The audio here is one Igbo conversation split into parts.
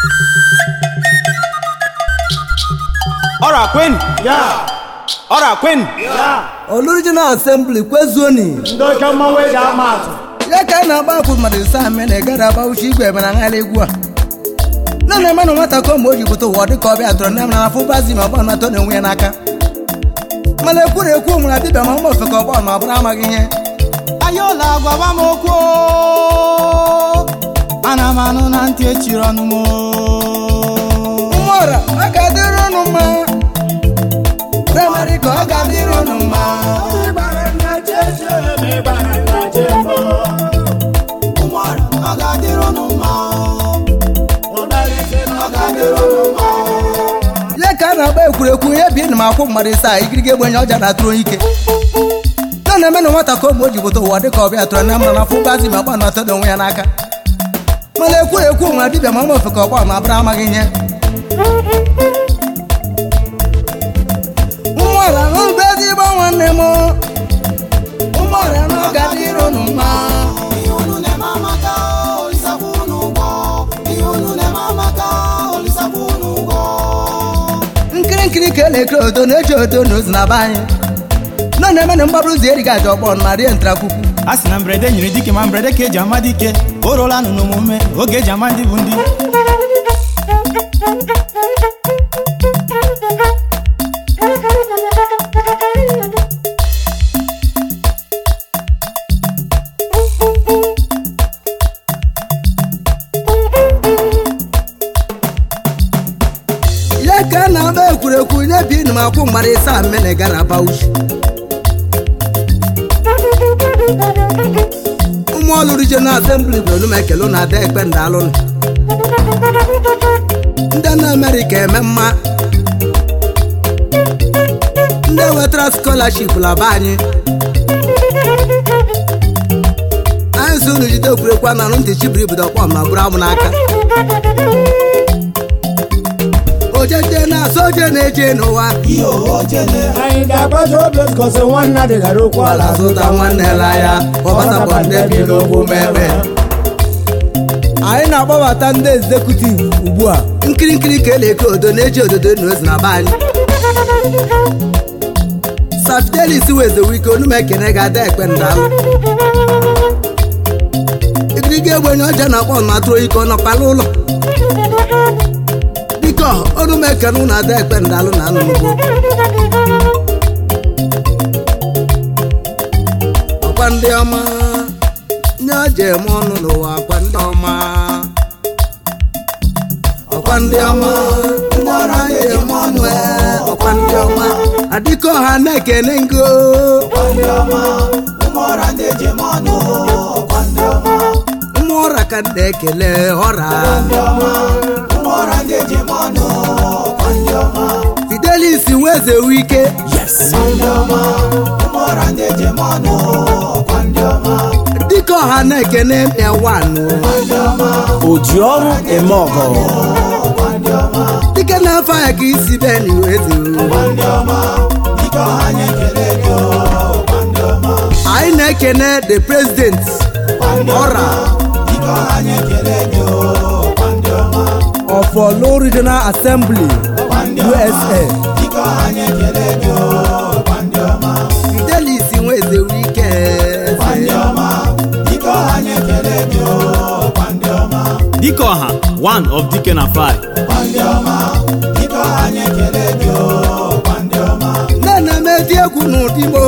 Ọra Queen. Ọra Queen. Original Assembly kwezuoni ndị oke mmanwụ eji ama atụ ya ka a na-agba akwụ mmadụ ise ame na egara agba uche igwe mana nghala egwu a nne na eme na nwata ka ụmụ o ji pụta ụwa dịka ọbịa tụrụ nne m na afụ bazi ma ọgbọ na-atọ na-enwe ya n'aka mana ekwuru ekwu nwere dibịa ma mma ofe ka ọgbọ ma ọ bụrụ amaghị ihe Ayola gwaba m okwu. Ana m anụ na ntị echiri ọnụ m. mmụọra ọ ga-adịrị ụnụ mma praịmarị ka ọ ga-adịrị ụnụ mma Ọ ga-adịrị ụnụ mma. ya ka a na-agba ekwurekwu ihe bi na m akwụ mmadụ ise a igirige egbenye ọja na-atụrụ onye ike nne na eme na nwata ka ụmụ o ji pụta ụwa dịka ọbịa tụrụ nne m na afụ bazi ma ọgbọ na-atọ na onwe ya n'aka mana ekwuru ekwu nwere dibịa ma mma ofe ka ọgbọ ma bụrụ amaghị ihe ụmụọra n'ụba ezigbo nwanne m ụmụọra na ọ ga-adịrị ụnụ mma Ihe unu na-eme amaka, olisakwa unu ụgwọ. Ihe unu na-eme amaka, olisakwa unu ụgwọ. nkiri nkiri ka elekere odo na-eji odo na ozu na be anyị nọ na-eme na mgbabụ ụzọ erighị aja ọgbọ ma rie ntrakwukwu a sị na mberede nyere dike ma mberede ka eji ama dike o ruola nụ n'omume oge eji ama ndị bụ ndị ya ka a na-agba ekwurekwu nye bi na m akwụ mgbara ịsa mmene gara aba uchi ụmụ ọlụ regional assembly bụ olu m ekele na ada ekpe ndị alụnụ ndị na amerịka eme mma ndị wetara scholarship laba anyị anyị si unu jide ekwurekwu a na-arụ ntị chibiri bido kpọm ma bụrụ amụ n'aka ojeje na-asọ oje na-eje n'ụwa anyị ga-agbaji obi kosi nwanna dịgara okwu ala ala zụta nwanne la ya ọgbasapụ ndị bi n'okwu mebe anyị na-agbabata ndị ezekutiv ugbu a nkiri nkiri ka eleke odo na-eji ododo na ozi na be anyị safidelis wezewike onume ekene ga-ada ekpe ndalụ igirige egbenye ọja na-akpọ ọnụ atụrụ ike ọ nọkwala ụlọ biko onume ekene ụnụ ada ekpe ndalụ na anụnugbo ọkwa ndị ọma nye ọja eme ọnụ n'ụwa ọkwa ndị ọma ọkwa ndị ọma ndị ọrụ anyị eme ọnụ ee, ọkwa ndị ọma adịka ọha na-ekene ngo ụmụ ọra ka ndị ekele ọra fidelis weze wike dịka ọha na-ekene mịawanụ oji ọrụ eme ọgọ dịka na-afọ ya ka isi beni weze anyị na-ekene the president ọra of Olu Regional Assembly USA Fidelis nweze wike dike ọha one of dike na five nne na meti egwu n'ụdị mo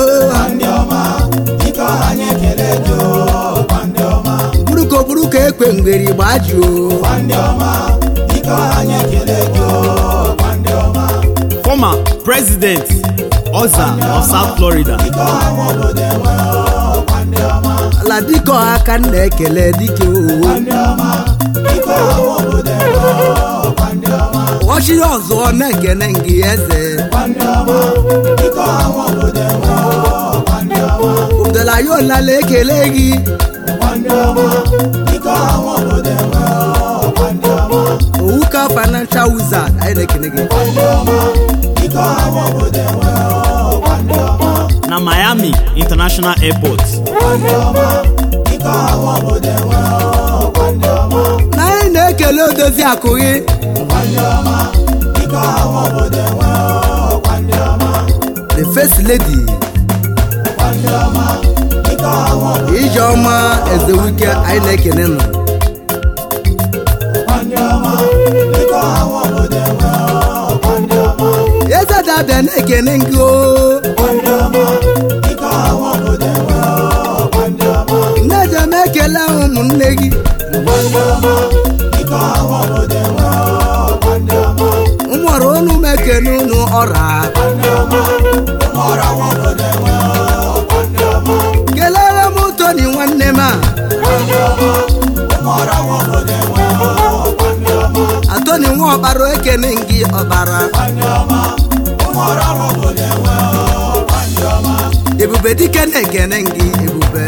buruko buruko ekpe mgberi gbajuo former president oza of south florida ala dịka ọha ka m na-ekele dike owo ọchịrị ọzọ na-ekene ngị eze ụdala ya olala ekele gị owuka financial wizard anyị na-ekene gị na miami international airport na anyị na-ekele odo edozi akụ gị the first lady ijeọma ezewike anyị na-ekene nụ eze dabịa na-ekene gị o nne jem ekele ụmụnne gị ụmụọrụ unu m ekene unu ọra kelere m toni nwanne m a atoni nwa ọkpara ekene gị ọkpara ebube dike na-ekene gị ebube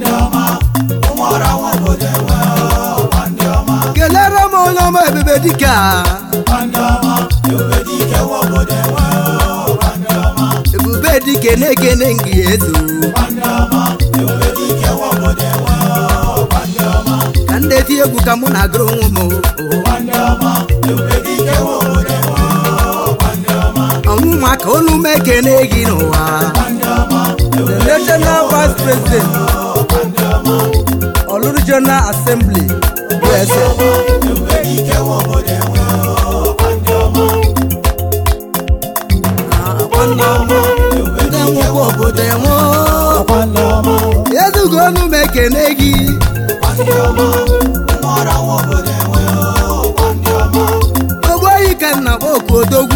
kelere m onye ọma ebube dike a ebube dike na-ekene gị ezo ka ndị eti egwu ka mụ na-agụrụ onwe m ọnwụnwa ka olu m ekene gị n'ụwa the national vice president oluru general assembly usa ndị nwụkwa obodo enwe ezugo olu m ekene gị ogboyi ka nna kpọ oku odogwu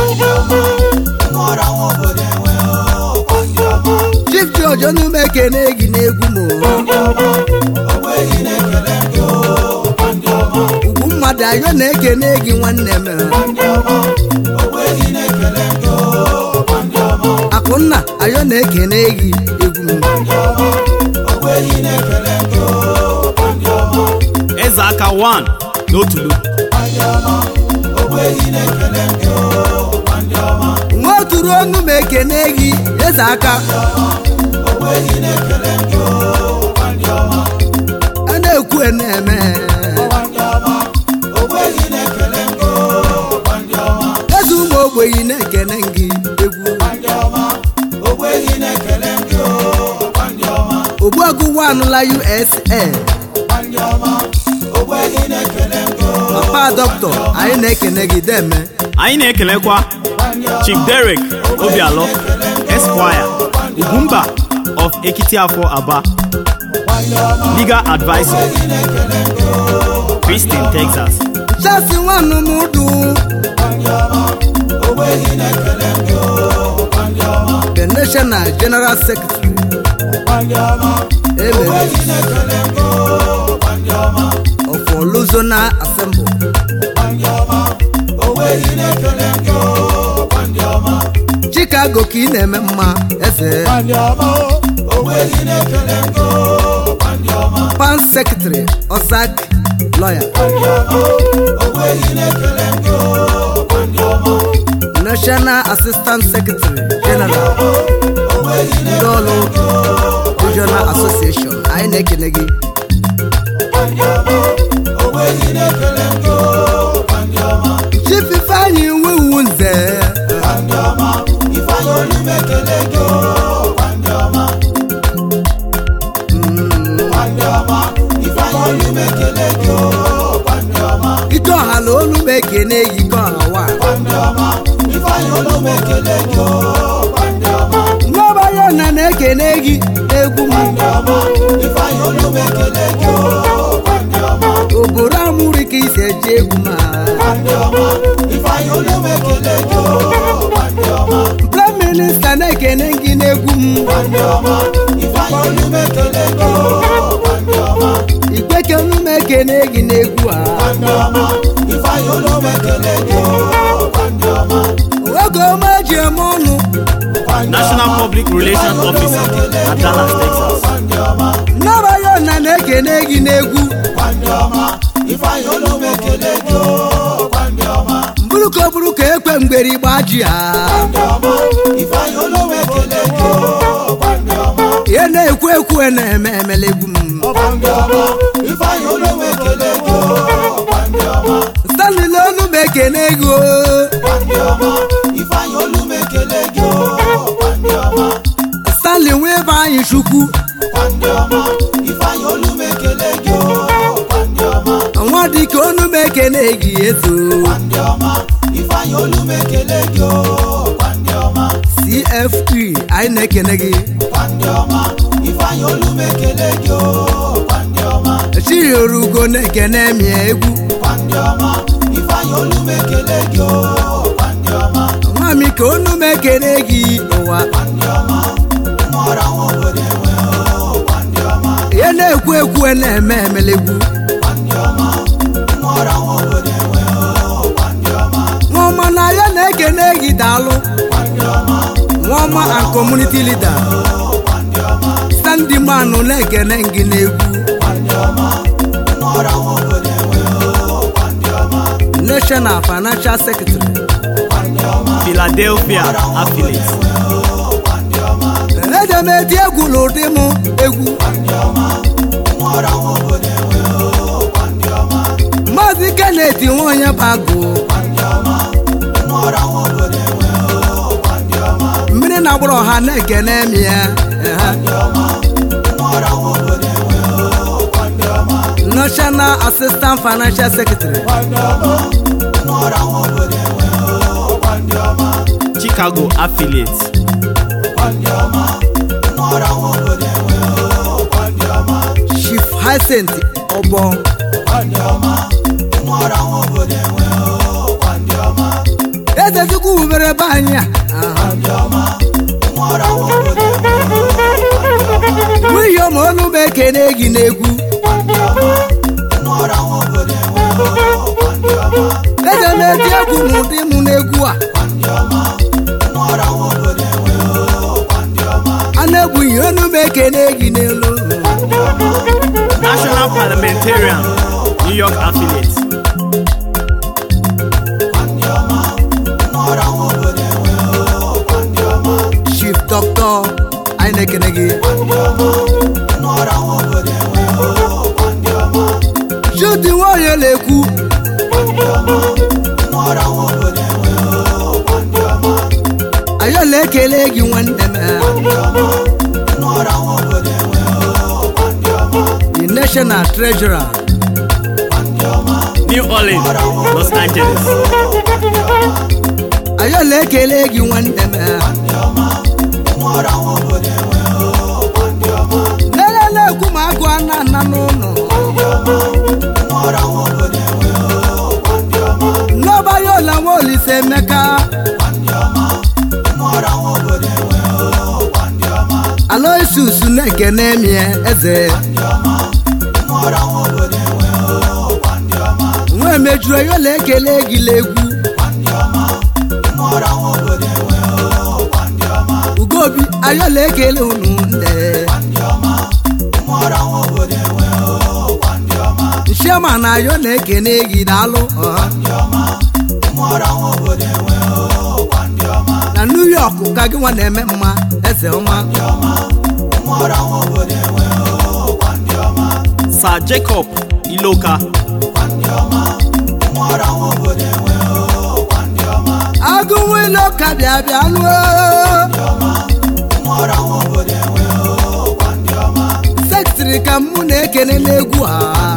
chief george olu m ekene gị n'egwu m ugwu mmadụ ayo na-ekene gị nwanne m akụnna ayo na-ekene gị egwu m eze aka 1 n'otulu nwa oturu ọnụ m ekene gị eze aka a na-ekwu a na-eme eze ụmụ ogbenye na-ekene gị egwu ogbuagụ wanụla usa papa dọkịta anyị na-ekene gị deme anyị na-ekelekwa chief derek obialọ esquire ugwumba of ekitiafọ aba legal advisor Houston, texas chasi nwanụ m dụ the national general secretary emere of oluzona assembly chicago ka ị na-eme mma eze pan secretary ozak lawyer national assistant secretary general ndị ọrụ regional association anyị na-ekene gị chief ifeanyị nwewu nze ike ọha na olu m ekene gị ike ọha wa nwaọbaya na na-ekene gị egwu m oboro amụrụ ka isi eji egwu ma prime minista na-ekene gị n'egwu m igbekenu m ekene gị n'egwu a oge ọma eji eme ọnụ national public relations officer na dallas texas nnabaya na na-ekene gị n'egwu mburuka buruka ekwe mgbere igba ji ha ihe na-ekwu ekwu na-eme emele egwu m ekene gị o Kwandị ọma, Ifeanyị olu m ekele gị o. Kwandị ọma, stanley nwe ebe anyị chukwu kwandị ọma, Ifeanyị olu m ekele gị o. Kwandị ọma, nwa dịka onu m ekene gị ezo kwandị ọma, Ifeanyị olu m ekele gị o. Kwandị ọma, cfe anyị na-ekene gị kwandị ọma, Ifeanyị olu m ekele gị o. Kwandị ọma, chiorugo na-ekene mịa egwu kwandị ọma, Ifeanyị olu m ekele gị o. Kwandị ọma, nwa m ka onu m ekene gị n'ụwa kwandị ọma, mmụọra nwa obodo enwe o. Kwandị ọma, ihe na-ekwu ekwu na-eme emelegwu kwandị ọma, mmụọra nwa obodo enwe o. Kwandị ọma, nwa ọma na ya na-ekene gị daalụ kwandị ọma, nwa ọma and community leader kwandị ọma, sandy manụ na-ekene gị n'egwu kwandị ọma, mmụọra nwa obodo enwe o. Kwandị ọma, national financial secretary kwandị ọma, Philadelphia affiliate. kwandị ọma, eje m eti egwu n'ụdị m egwu kwandị ọma, mmụọra nwa obodo enwe o. Kwandị ọma, maazị kenneth nwaonye bagụ kwandị ọma, mmụọra nwa obodo enwe o. Kwandị ọma, mmiri na-agbara ọha na-ekene m ya ehe. kwandị ọma, mmụọra nwa obodo enwe o. Kwandị ọma, national assistant financial secretary kwandị ọma, mmụọra nwa obodo enwe o. Kwandị ọma, Chicago affiliate. kwandị ọma, mmụọra nwa obodo enwe o. Kwandị ọma, chief hyacinth ọbọ kwandị ọma, mmụọra nwa obodo enwe o. Kwandị ọma, eze chukwu wubere ebe anyị a aha. kwandị ọma, mmụọra nwa obodo enwe o. n'ihi ọma ọnụ m ekene gị n'egwu Kwandị ọma, mmụọra nwa obodo enwe o. Kwandị ọma, eze na-eti egwu n'ụdị m n'egwu a kwandị ọma, mmụọra nwa obodo enwe o. Kwandị ọma, a na-egbughị ọnụ m ekene gị n'elu National parliamentarian. New York affiliate. kwandị ọma, mmụọra nwa obodo enwe o. Kwandị ọma, chief doctor anyị na-ekene gị kwandị ọma, mmụọra nwa obodo enwe o. Kwandị ọma, chudi nwaonye na-ekwu kwandị ọma, mmụọra nwa obodo enwe o. Kwandị ọma, anyị na-ekele gị nwanne m kwandị ọma, mmụọra nwa obodo enwe o. Kwandị ọma, the national treasurer New Orleans, Los Angeles. anyị na-ekele gị nwanne m mmụọra nwa obodo enwe o. Kwandị ọma, nene na-ekwu ma agụ a na-ana n'ụlọ mmụọra nwa obodo enwe o. Kwandị ọma, n'ọba ya ụla nwa olise emeka kwandị ọma, mmụọra nwa obodo enwe o. Kwandị ọma, aloysius na-ekene mie eze mmụọra nwa obodo enwe o. Kwandị ọma, nwa emejuru ya ụla ekele gị legwu kwandị ọma, mmụọra nwa obodo enwe o. Kwandị ọma, ugobi anyị na-ekele unu nne kwandị ọma, mmụọra nwa obodo enwe o. Kwandị ọma, nshema na anyị na-ekene gị daalụ ọha. kwandị ọma, mmụọra nwa obodo enwe o. Kwandị ọma, na new york ka gị nwa na-eme mma eze ọma mmụọra nwa obodo enwe o. Kwandị ọma, Sir Jacob Iloka. kwandị ọma, mmụọra nwa obodo enwe o. Kwandị ọma, agụ nwilo ka bịa bịa lụọ mmụọra nwa obodo enwe o. Kwandị ọma, sektịrị ka mụ na-ekene n'egwu a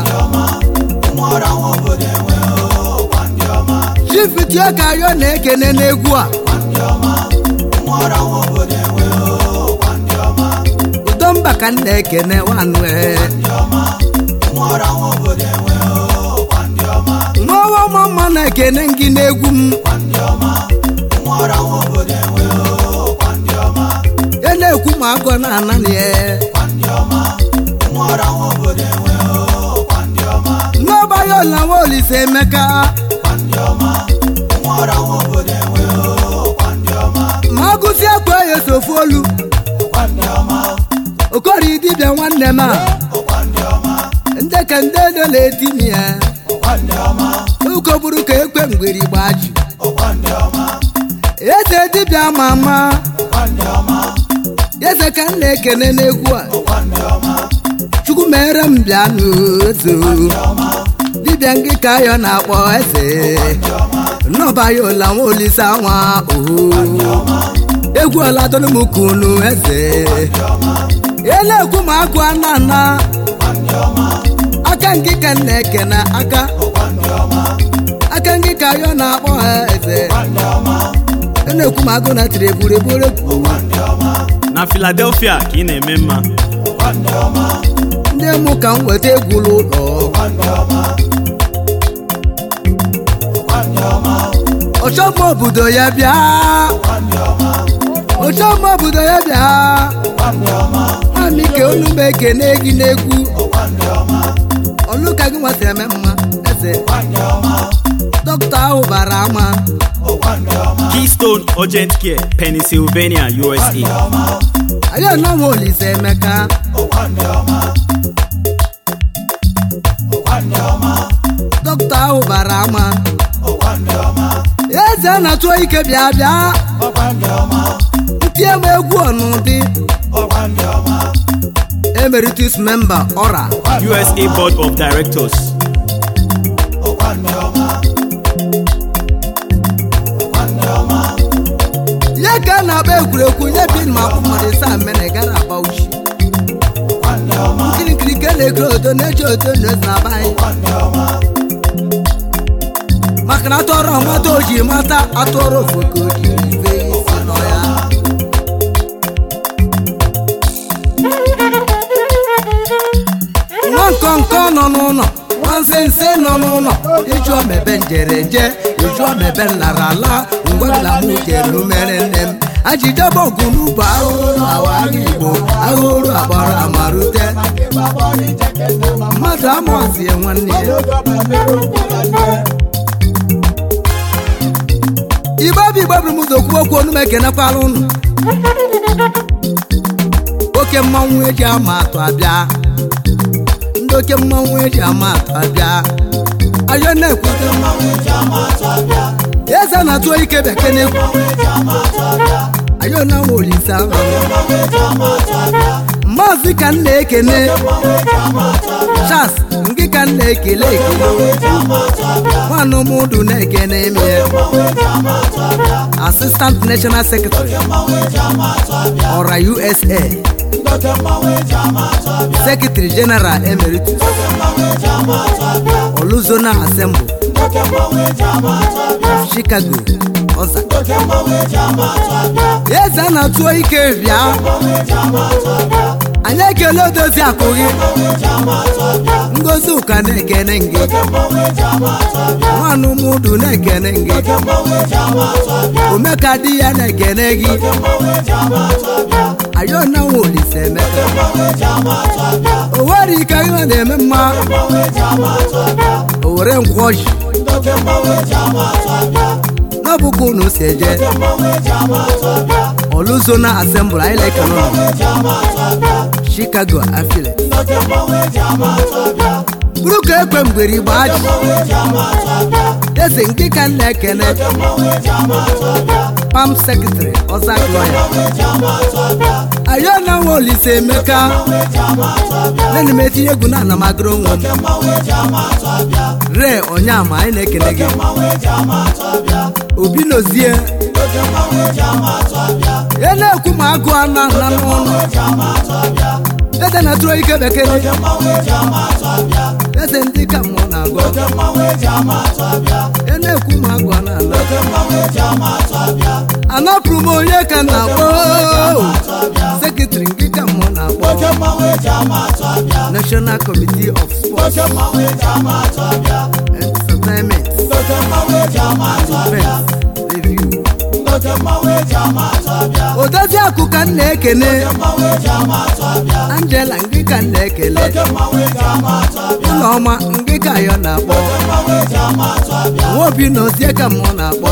mmụọra nwa obodo enwe o. Kwandị ọma, chifitio ka ayọ na-ekene n'egwu a kwandị ọma, mmụọra nwa obodo enwe o. Kwandị ọma, udo mba ka m na-ekene nwanụ e mmụọra nwa obodo enwe o. Kwandị ọma, nwawa ọma mma na-ekene gị n'egwu m kwandị ọma, mmụọra nwa obodo enwe o. Kwandị ọma, ya na-ekwu ma agụ na-ananị ya kwandị ọma, mmụọra nwa obodo enwe o. Kwandị ọma, n'ọba ya ọla nwa olise emeka kwandị ọma, mmụọra nwa obodo enwe o. Kwandị ọma, ma agụsi akwa ya sofu olu kwandị ọma, okori dibịa nwanne m a kwandị ọma, ndị ka ndị edo na-eti m ya kwandị ọma, uko buru ka ekwe mgberi gbaji kwandị ọma, eze dibịa ma ama kwandị ọma, eze ka m na-ekene n'egwu a kwandị ọma, chukwu mere m bịa n'ozo dibịa ngị ka ayọ na-akpọ eze nnọba ya ụla nwa olise nwa ohu egwu ọladonumukunu eze ya na-ekwu ma agụ ana ana aka ngị ka nna eke na aka aka ngị ka ayọ na-akpọ ha eze ya na-ekwu ma agụ na tiri egburugburu na Philadelphia ka ị na-eme mma ndị mụ ka m weta egwu ụlọ ọchọmma obodo ya bịa ọchọmma obodo ya bịa mamike olu m ekene gị n'egwu ọlụ ka gị nwata eme mma eze dọkịta ahụ bara ama Keystone Urgent Care Pennsylvania USA anyị anọnwa olise emeka dọkịta ahụ bara ama eze na-atụ ike bịa bịa ntie m egwu ọnụdị emeritus member ọra USA Board of Directors ya ka a na-agba egwuregwu nye bin ma akwụ mmadụ isaa mene gara aba uchi nkirikiri ke na-ekiri odo na-eji odo na eze na-aba anyị maka na atụọrọ mata oji mata atụọrọ ofoke oji ife isi nọ ya nwa nkọnkọ nọ n'ụlọ nwa nsense nọ n'ụlọ ịjụ omebe njereje ịjụ omebe nlarala ngwala m jere mere nne m ajidebe ọgụ n'ugbo ahụrụ awaghị igbo ahụrụ agbara amarute mmadụ amụzie nwanne ya igbe bụ igbe bụrụ m ụzọ kwuo okwu onu m ekenekwala ụnụ oke mmanwụ eji ama atụ abịa ndị oke mmanwụ eji ama atụ abịa ayọ na-ekwute eze na-atụ ike bekee na-ekwu ayọ na nwa olise ahụ maazị ka m na-ekene chas nke ka m na-ekele ekele nwanne ụmụdụ na-ekene eme assistant national secretary ọra usa secretary general emeritus oluzona assembly chicago ọza eze a na-atụo ike bịa anyị ekele odozi akụ gị ngozi ụka na-ekene gị nwanne ụmụdụ na-ekene gị omeka di ya na-ekene gị ayọna nwa olise emeka o nwere ike ihe na-eme mma o were nkwọ ji n'ọbụkwa unu si eje oluzona asembụl anyị na-ekene ụlọ chicago afile bụrụ ka ekwe mgbere igbo ajị eze nke ka m na-ekene pam sekretary ọzak lọya ayọna nwa olise emeka nene m etinye egwu na anamagoro nwa m re onyama anyị na-ekele gị obi nozie ya na-ekwu ma agụ ana na n'ụlọ eze na-atụrụ ike bekee eze ndị ka mmụọ na-agụ ya na-ekwu ma agụ ana ala anapụrụ m onye ka m na-akpọ sekretary nke ka mmụọ na-akpọ national committee of sports entertainment defense review odozi akụ ka m na-ekene angela nke ka m na-ekele ụlọọma nke ka ayọ na-akpọ nwaobi na ozie ka mmụọ na-akpọ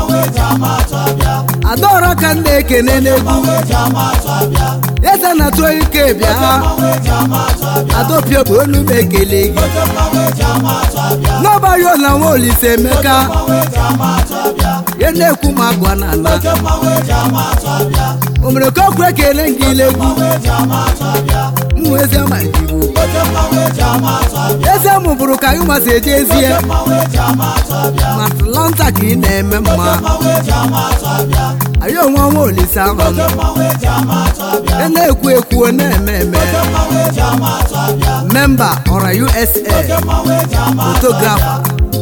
adaọra ka m na-ekene n'egwu eze na-atụ ike bịa adopio bụ olu m ekele gị n'ọbaghị ụlọ nwa olise emeka ya na-ekwu ma agwa na ala o mere ka ọkụ ekele gị ilegwu m mụ ezi ama igbo oke mmanwụ eji ama atụ abịa ezi amụ bụrụ ka anyị masị eje ezie mmanwụ eji ama atụ abịa ma atlanta ka ị na-eme mma mmanwụ eji ama atụ abịa anyị onwe ọnwa olise ahụ oke mmanwụ eji ama atụ abịa ị na-ekwu ekwu ọ na-eme eme mmanwụ eji ama atụ abịa memba ọra usa mmanwụ eji ama atụ fotografa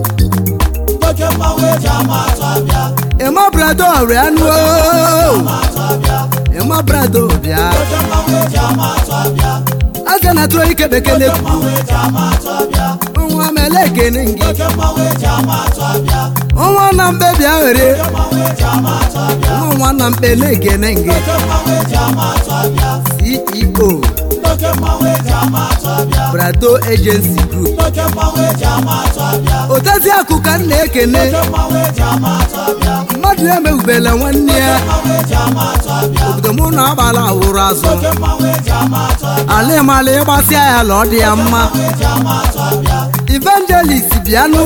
oke mmanwụ eji ama atụ abịa ịma brado ọrịa anụ atụ abịa ịma brado bịa oke mmanwụ eji ama atụ abịa aja na tụọ ike bekee na-ekwu mmanwụ eji ama atụ abịa ọnwa mele ekene gị oke mmanwụ eji ama atụ abịa ọnwa na mkpe bịa were mmanwụ eji ama atụ abịa ọnwa na mkpe na-ekene gị oke mmanwụ eji ama atụ abịa ceo oke mmanwụ eji ama atụ abịa brado agency group oke mmanwụ eji ama atụ abịa otezi akụ ka m na-ekene oke mmanwụ eji ama atụ abịa mmadụ emegbubela nwanne ya mmanwụ eji ama atụ abịa obodo mụ na agbala awụrụ azụ oke mmanwụ eji ama atụ abịa alịmala ịgbasịa ya la ọ dị ya mma eji ama atụ abịa evangelist bịanụ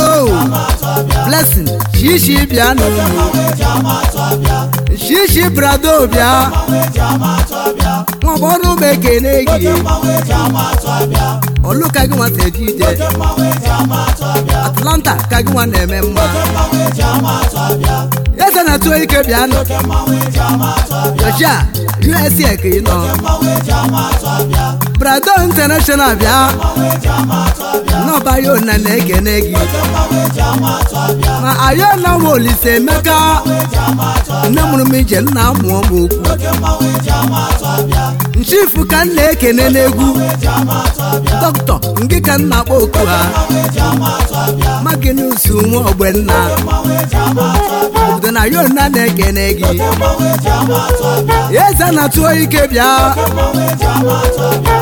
blessing shishi bịanụ eji ama atụ abịa shishi brado bịa eji ama atụ abịa nwagbọrụ ụmụ ekene gị mmanwụ eji ama atụ abịa ọlụka gị nwata eje ije mmanwụ eji ama atụ abịa atlanta ka gị nwa na-eme mma mmanwụ eji ama atụ abịa eze na tụọ ike bịanụ mmanwụ eji ama atụ abịa joshia usa ka ị nọ mmanwụ eji ama atụ abịa brado international bịa mmanwụ eji ama atụ abịa n'ọba ya ona na-ekene gị mmanwụ eji ama atụ abịa ma ayona nwa olise emeka eji ama atụ abịa nne mụrụ m ije nna mụọ m okwu mmanwụ eji ama atụ abịa nchifu ka m na-ekene n'egwu eji ama atụ abịa dọkịta nke ka m na-akpọ oku ha eji ama atụ abịa maginus nwa ogbenna mmanwụ eji ama atụ abịa obodo na yona na-ekene gị mmanwụ eji ama atụ abịa eze na tụọ ike bịa mmanwụ eji ama atụ abịa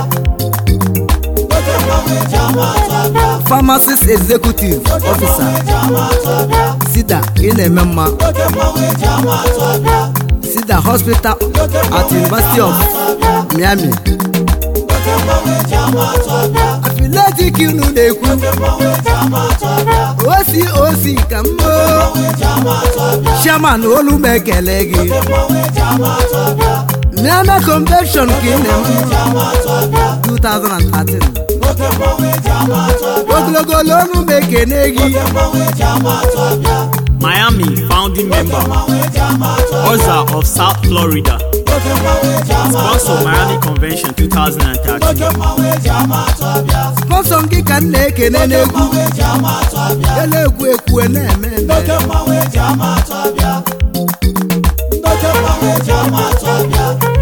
oke mmanwụ eji ama atụ abịa pharmacist executive officer eji ama atụ abịa sida ị na-eme mma oke mmanwụ eji ama atụ abịa sida hospital at university of miami oke mmanwụ eji ama atụ abịa afiletik unu na-ekwu mmanwụ eji ama atụ abịa osi osi ka mmo eji ama atụ abịa chairman olu m ekele gị mmanwụ eji ama atụ abịa miami convention ka ị na-eme ama atụ abịa 2013 oke mmanwụ eji ama atụ abịa ogologo olu olu m ekene gị mmanwụ eji ama atụ abịa Miami founding member, mmanwụ eji ama atụ abịa Oza of South Florida, oke mmanwụ eji ama atụ sponsor Miami Convention 2013. oke mmanwụ eji ama atụ abịa sponsọ gị ka m na-ekene n'egwu eji ama atụ abịa ya na-ekwu ekwu na-eme eme oke mmanwụ eji ama atụ abịa oke mmanwụ eji ama atụ abịa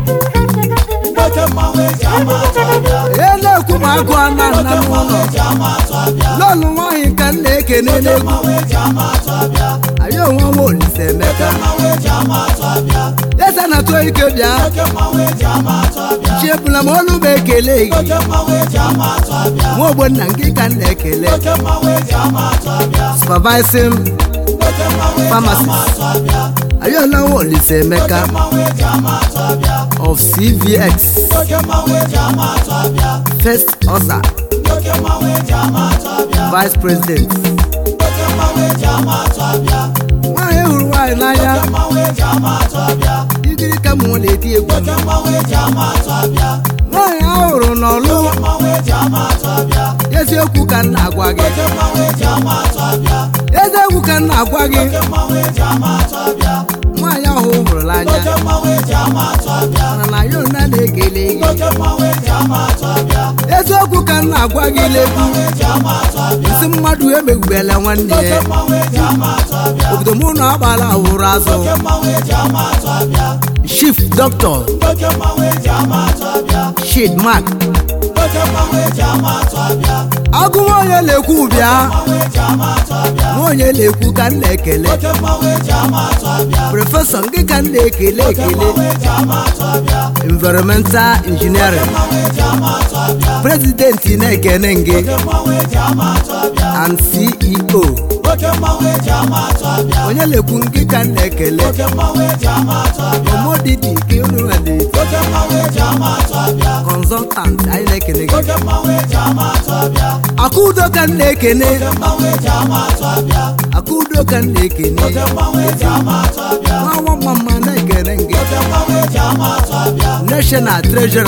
oke mmanwụ eji ama atụ abịa ya na-ekwu ma agụ ana nna n'ụlọ eji ama atụ abịa lọlụ nwaanyị ka m na-ekene n'egwu eji ama atụ abịa anyị onwe nwa olise emeka mmanwụ eji ama atụ abịa eze na tụọ ike bịa oke mmanwụ eji ama atụ abịa chiebula m olu m ekele gị oke mmanwụ eji ama atụ abịa nwa ogbonna nke ka m na-ekele oke mmanwụ eji ama atụ abịa supervising oke mmanwụ eji ama pharmacist atụ abịa anyị onwe nwa olise emeka mmanwụ eji ama atụ abịa of cvx oke mmanwụ eji ama atụ abịa first osa oke mmanwụ eji ama atụ abịa vice president oke mmanwụ eji ama atụ abịa nwaanyị hụrụ nwaanyị n'anya mmanwụ eji ama atụ abịa igiri ka mụ na-eti egwu oke mmanwụ eji ama atụ abịa nwaanyị ahụrụ n'ọlụ mmanwụ eji ama atụ abịa eziokwu ka m na-agwa gị oke mmanwụ eji ama atụ abịa eziokwu ka m na-agwa gị mmanwụ eji ama atụ abịa nwaanyị ahụ hụrụla anya oke mmanwụ eji ama atụ abịa mana na ya ona na-ekele gị oke mmanwụ eji ama atụ abịa eziokwu ka m na-agwa gị legwu eji ama atụ abịa nsị mmadụ emegbubela nwanne ya mmanwụ eji ama atụ abịa obodo mụ na agbala awụrụ azụ mmanwụ eji ama atụ abịa chief doctor oke mmanwụ eji ama atụ abịa shid mark oke mmanwụ eji ama atụ abịa agụ nwaonye na-ekwu bịa mmanwụ eji ama atụ abịa nwaonye na-ekwu ka m na-ekele oke mmanwụ eji ama atụ abịa prọfesọ nke ka m na-ekele ekele eji ama atụ abịa environmental engineering eji ama atụ abịa president na-ekene nge mmanwụ eji ama atụ abịa and ceo oke mmanwụ eji ama atụ abịa onye na-ekwu nke ka m na-ekele oke mmanwụ eji ama atụ abịa omodidi ka unu nwere oke mmanwụ eji ama atụ abịa consultant anyị na-ekele gị oke mmanwụ eji ama atụ abịa akụudo ka m na-ekene mmanwụ eji ama atụ abịa akụudo ka m na-ekene mmanwụ eji ama atụ abịa nwa nwa mma na-ekene nge mmanwụ eji ama atụ abịa national treasurer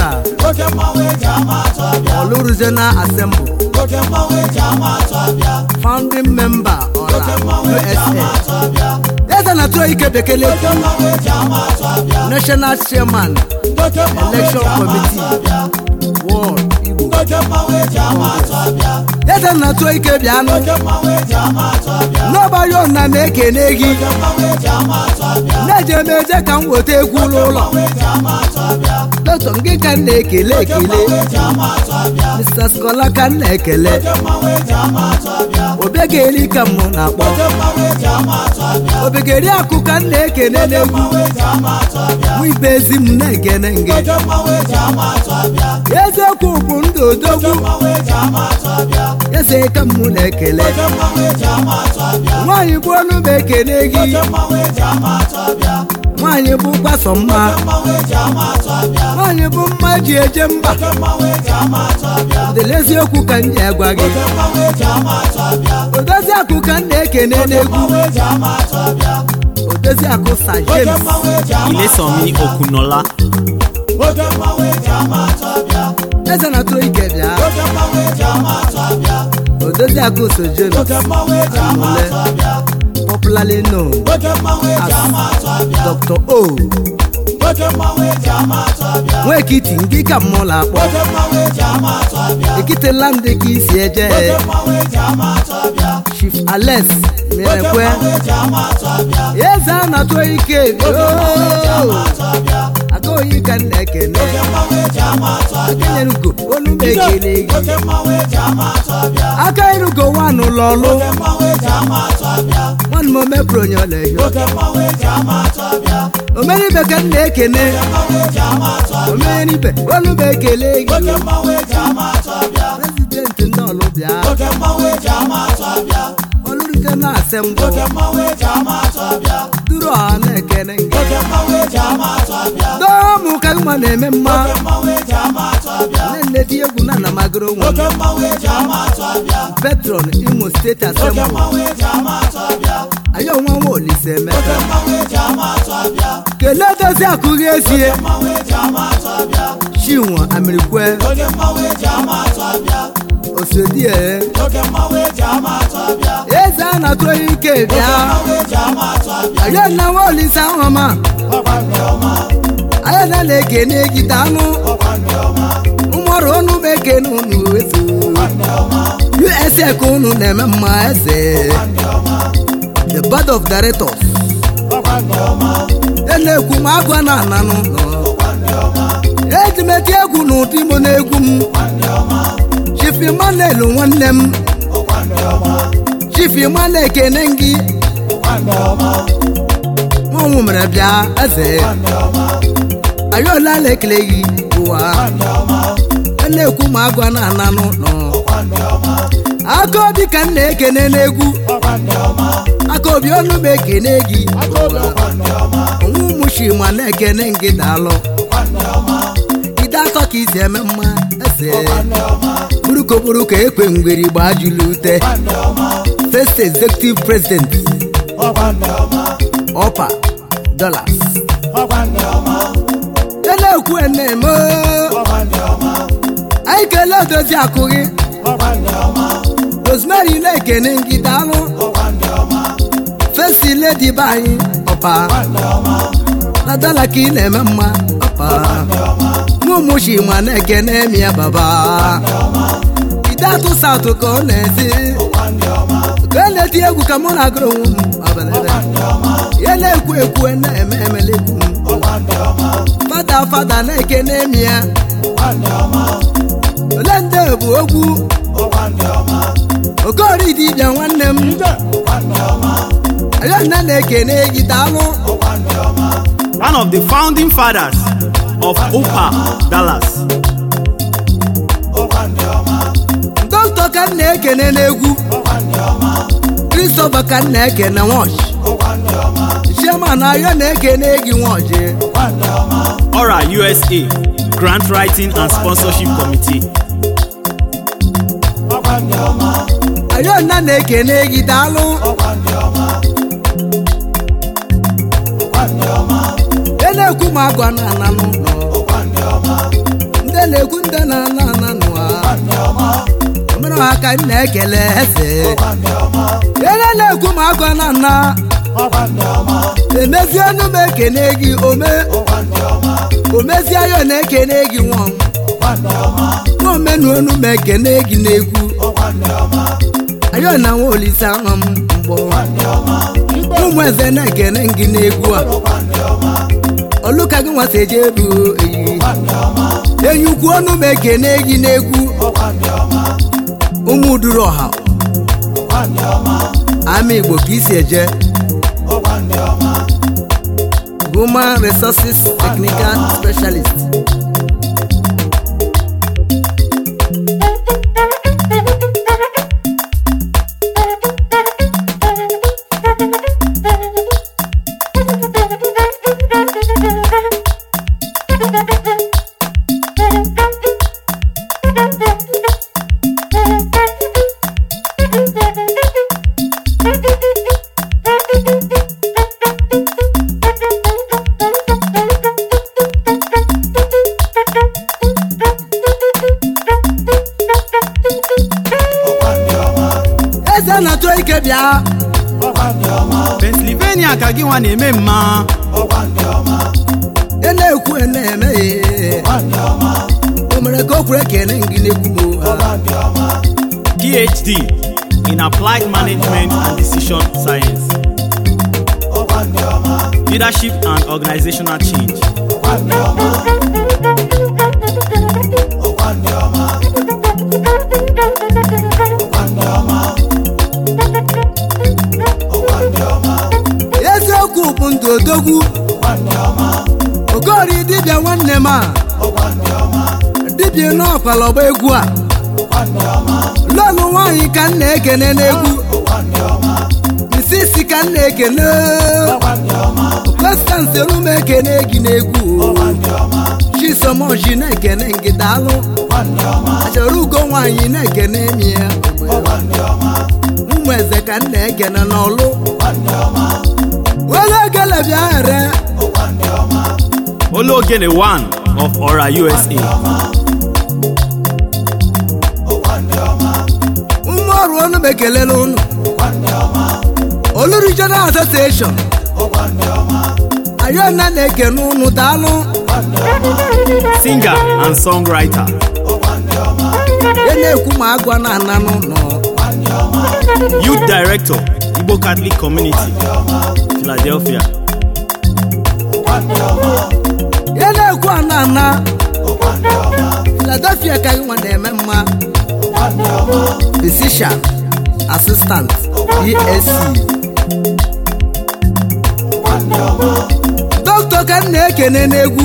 oke mmanwụ eji ama atụ abịa oluruzie na asembụ oke mmanwụ eji ama atụ abịa founding member oke ọla mmanwụ eji ama usa atụ abịa eze na tụọ ike bekele oke mmanwụ eji ama atụ abịa national chairman oke mmanwụ eji election ama atụ committee abịa world igbo oke mmanwụ eji ama atụ abịa eze na tụọ ike bịanụ oke mmanwụ eji ama atụ abịa n'ọgbara ọna na-ekene gị oke mmanwụ eji ama atụ abịa na-eje m eje ka m weta egwu n'ụlọ mmanwụ eji ama atụ abịa dọtọ gị ka m na-ekele oke ekele mmanwụ eji ama atụ abịa mr skola ka m na-ekele oke mmanwụ eji ama atụ abịa obiageri ka m na-akpọ oke mmanwụ eji ama atụ abịa obigeri akụ ka m na-ekene n'egwu mmanwụ eji ama atụ abịa nwa ibe ezi m na-ekene nge oke mmanwụ eji ama atụ abịa eziokwu bụ ndụ odogwu mmanwụ eji ama atụ abịa eze ka m na-ekele oke mmanwụ eji ama atụ abịa nwaanyị bụ ọnụ m ekene gị oke mmanwụ eji ama atụ abịa nwaanyị bụ gbasọ mma mmanwụ eji ama atụ abịa nwaanyị bụ mma ji eje mba oke mmanwụ eji ama atụ abịa dịla eziokwu ka m ji agwa gị oke mmanwụ eji ama atụ abịa odozi akụ ka m na-ekene n'egwu mmanwụ eji ama atụ abịa odozi akụ sa oke james mmanwụ eji ama Ilesanmi Okunola, oke mmanwụ eji ama atụ abịa eze na tụrụ ike bịa oke mmanwụ eji ama atụ abịa odozi akụ so james oke mmanwụ eji ama Amule. atụ abịa popularly known oke mmanwụ eji ama atụ abịa dr o oke mmanwụ eji ama atụ abịa nwekiti ngị ka mmụlọ akpọ oke mmanwụ eji ama atụ abịa ekitela ndị ka isi eje oke mmanwụ eji ama atụ abịa chief alex oke merekwe mmanwụ eji ama atụ abịa eze a na-atụ ike oke mmanwụ eji ama atụ abịa aka oyi ka m na-ekene oke mmanwụ eji ama atụ abịa akenyerugo olu m ekele gị oke mmanwụ eji ama atụ abịa aka erugo nwanụ lọlụ oke mmanwụ eji ama atụ abịa nwanụ m omepụrụ onye ọlehio oke mmanwụ eji ama atụ abịa omeribe ka m na-ekene mmanwụ eji ama atụ abịa omeribe olu m ekele gị oke mmanwụ eji ama atụ abịa prezidenti ndị ọlụ bịa oke mmanwụ eji ama atụ abịa olurute na asembụ oke mmanwụ eji ama atụ abịa duru ọha na-ekene gị oke mmanwụ eji ama atụ abịa dọọmụ ka mma na-eme mma oke mmanwụ eji ama atụ abịa nne dị egwu na anamagoro onwe m oke mmanwụ eji ama atụ abịa petron imo steeti oke asembụ mmanwụ eji ama atụ abịa anyị onwe nwa olise oke emeka mmanwụ eji ama atụ abịa kelee dozi akụghị ezie mmanwụ eji ama atụ abịa chinwe amirikwe oke mmanwụ eji ama atụ abịa osodie oke mmanwụ eji ama atụ abịa eze a na-atụ ike bịa mmanwụ eji ama atụ abịa anyị na nwa olise ahụma ọkwa ndị ọma anyị na na-ekene gị danụ ọkwa ndị ọma ụmụọrụ ọnụ m ekene unu efu ndị ọma usa ka unu na-eme mma eze ndị ọma the board of directors ọkwa ndị ọma na-ekwu m agụ na ananụ ọkwa ndị ọma eji m eti egwu n'ụdị m na-egwu m ndị ọma chief emmanuel nwanne m ọkwa ndị ọma chief emmanuel ekene gị ọkwa ndị ọma nwanwụ mere bịa eze ndị ọma ayọla na-ekele gị ụwa ndị ọma na-ekwu m agụ na ananụ nọ ọkwa ndị ọma aka obi ka m na-ekene n'egwu ọkwa ndị ọma aka obi ọnụ m ekene gị ọkwa ndị ọma onwe ụmụchi ma na-ekene gị daalụ ọkwa ndị ọma ide atọ ka isi eme mma eze ndị ọma buruko buruko ekwe ngweri gbaa julu ute ndị ọma first executive president ọkwa ndị ọma ọpa dollars ọkwa ndị ọma na-ekwu na-eme ọkwa ndị ọma anyị kelee odozi akụ gị ọkwa ndị ọma rosemary na-ekene gị daalụ ọkwa ndị ọma fesi ledi be anyị ọpa ndị ọma na dala ka ị na-eme mma ọpa nwa ụmụchi ma na-ekene mi ya baba ide atụ satụ ka ọ na-ezi ọkwa ndị ọma ka ọ na-eti egwu ka mụ na-agụrụ onwe m abalị ndị ọma ya na-ekwu ekwu na-eme emelekwu m ọkwa ndị ọma fada fada na-ekene mi ya ọkwa ndị ọma ole ndị bụ ogwu ọkwa ndị ọma okori dibịa nwanne m ọkwa ndị ọma ayọnna na-ekene gị daalụ ọkwa ndị ọma one of the founding fathers of UPA Dallas. ọkwa ndị ọma dọkịta ka m na-ekene n'egwu ọkwa ndị ọma kristofa ka m na-ekene nwaọchị ọkwa ndị ọma chairman ayọ na-ekene gị nwaọchị ọkwa ndị ọma Ora USA Grant Writing and Sponsorship Committee. ọkwa ndị ọma ayọnna na-ekene gị daalụ ọkwa ndị ọma ọkwa ndị ọma e na-ekwu m agwa na ananụ nọ ọkwa ndị ọma ndị ndị na-ekwu ndị na ana ana nụa omere ha ka m na-ekele eze ele na-ekwu ma agụ na nna emezienu m ekene gị ome omezie ya na-ekene gị nwa m nwa omenuonu m ekene gị n'egwu ayo na nwa olise ahụ m mgbọ ụmụ eze na-ekene gị n'egwu a oluka gị nwata eje ebu eyi enyi ukwu ọnụ m ekene gị n'egwu ụmụ duru ọha ama igbo ka isi eje human resources technical specialist eze na-atụ ike bịa pennsylvania ka gị nwa na-eme mma ị na-ekwu ị na-eme o mere ka o kwere kene gị n'egwu m phd in applied management and decision science leadership and organizational change eziokwu bụ ndụ odogwu okori dibịa nwanne m a dibịa n'ọkwalọgba egwu a lọlụ nwaanyị ka m na-ekene n'egwu misisi ka m na-ekene konstansi olu m ekene gị n'egwu chisomoji na-ekene gị daalụ achọrọ ugo nwaanyị na-ekene mi ya ụmụ eze ka m na-ekene n'ọlụ wele gele bịa ere Ologene one of Ora USA. ụmụ ọrụ ọnụ m ekelela ụnụ olu regional association ayọna na-ekene ụnụ daalụ Singer and songwriter. ya na-ekwu ma agwa na ana n'ụlọ Youth Director, Igbo Catholic Community, Philadelphia. ya na-ekwu ana ana philadelphia ka gị nwa na-eme mma physician assistant esc dọkịta ka m na-ekene n'egwu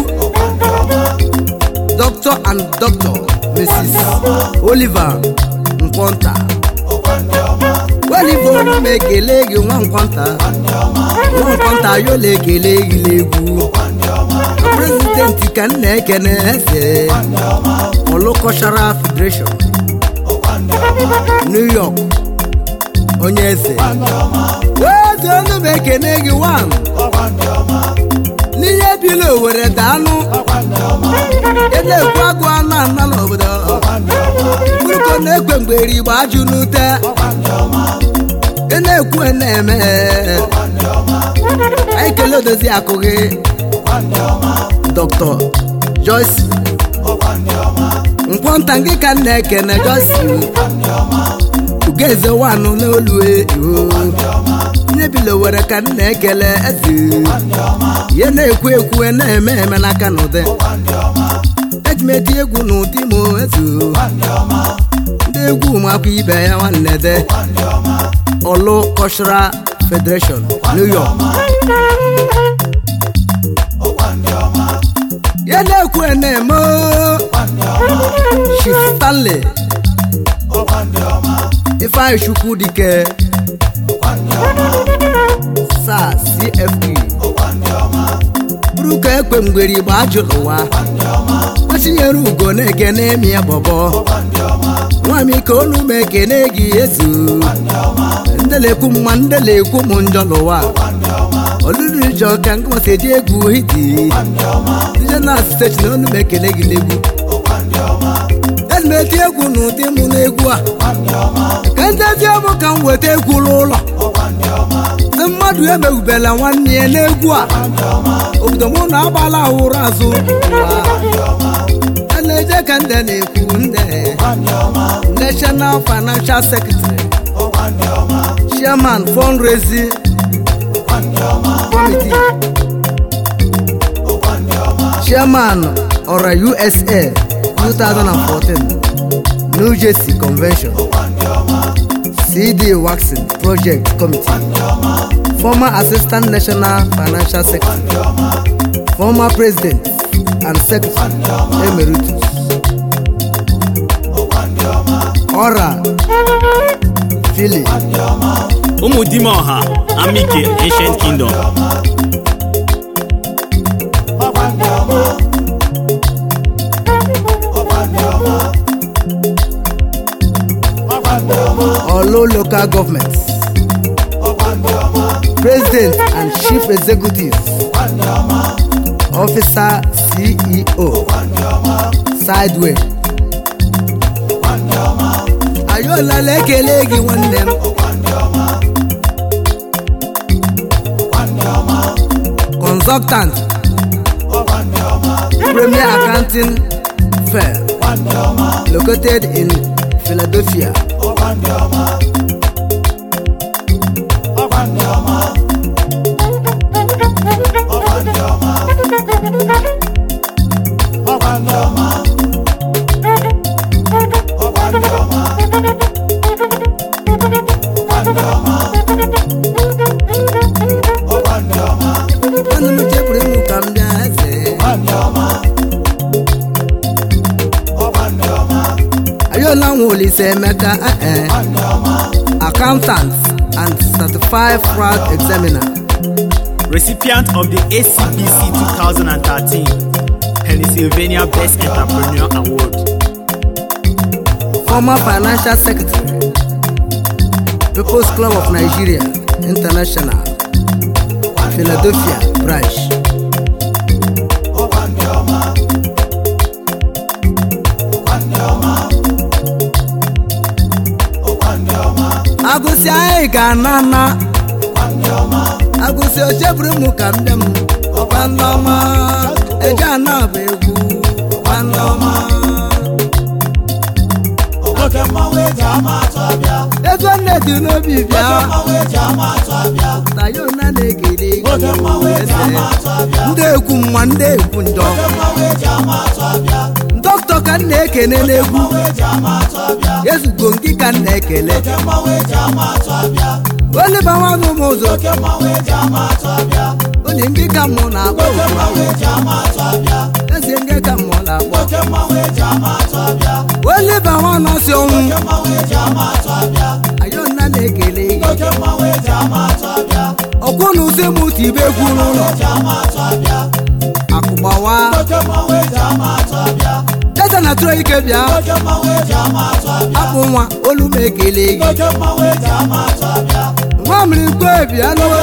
Dr. and Dr. Mrs. Oliver Nkwonta welibo ọnụ m ekele gị nwa nkwanta nwa nkwanta yola ekele gị n'egwu prezidenti ka m na-ekene eze Olu-Cultural Federation New York onye eze weze ọnụ m ekene gị wan n'ihe bila owere daalụ ị na-ekwu agụ anụ ana n'obodo mkpụrụko na-ekwe mgbere igbo ajụ n'ute ị na-ekwu ị na-eme anyị kelee odozi akụ gị dr joyce nkwọnta gị ka m na-ekene joyce ugeze wanụ n'olu nye bila were ka m na-ekele eze ihe na-ekwu ekwu na-eme eme n'aka n'ụdị eji m eti egwu n'ụdị m ezu ndị egwu ụmụakwụ ibe ya nwanne de Olu Cultural Federation New York ya na-ekwu na-eme Chief Stanley Ifeanyi Chukwu dike sa CFP bụrụ ka ekwe mgbere igbo ajụrụ ụwa gbachinyere ugo na-ekene emi ya bọbọ nwami ka olu m ekene gị ezu ndelekwu mma ndelekwu m njọ n'ụwa olulu jọ ka nkụmasị eji egwu hiti dije na steeti na olu m ekene gị n'egwu ezi m eti egwu n'ụdị mụ n'egwu a ka ntezi ọbụ ka m weta egwu n'ụlọ ndị mmadụ emeghubela nwanne ya n'egwu a obodo mụ na agbala ụra azụ a na-eje ka nde na-ekwu nde national financial secretary chairman fundraising committee chairman ọra usa 2014 new jersey convention cd waxing project committee former assistant national financial secretary former president and secretary emeritus ọra philip ụmụdimoha amike ancient kingdom Olo local government president and chief executive officer ceo sideway ayolala ekele gị nwanne m consultant premier accounting firm located in philadelphia nwanne m chepụrụ ịmụ ka m bịa eze ayola nwa olise emeka eh, accountant and certified fraud examiner recipient of the acbc 2013 pennsylvania best entrepreneur award former financial secretary people's club of nigeria international philadelphia branch agụsị anyị ga-ana na agụsị ocheburu m ka m bịa m nwanne ọma eje ana bụ egwu nwanne ọma oke mmanwụ eji ama atụ abịa ego nne dị n'obi bịa oke mmanwụ eji ama atụ abịa na ya ona na-ekele oke mmanwụ eji ama atụ abịa ndị ekwu mma ndị ekwu njọ oke mmanwụ eji ama atụ abịa dọkịta ka m na-ekene n'egwu mmanwụ eji ama atụ abịa ezugo ngị ka m na-ekele oke mmanwụ eji ama atụ abịa oliba nwanụ m ụzọ oke mmanwụ eji ama atụ abịa onye ngị ka mụ na-akpọ oke mmanwụ eji ama atụ abịa eze ngị ka mụ na-akpọ oke mmanwụ eji ama atụ abịa oliba nwanụ si ọnwụ oke mmanwụ eji ama atụ abịa ayona na-ekele gị oke mmanwụ eji ama atụ abịa ọkwụ na ụzọ m otu ibe egwu n'ụlọ eji ama atụ abịa akụgbawa oke mmanwụ eji ama atụ abịa eze na tụrụ ike bịa oke mmanwụ eji ama atụ abịa akpụ nwa olu m ekele gị oke mmanwụ eji ama atụ abịa nwa mmiri kwe bịa n'oo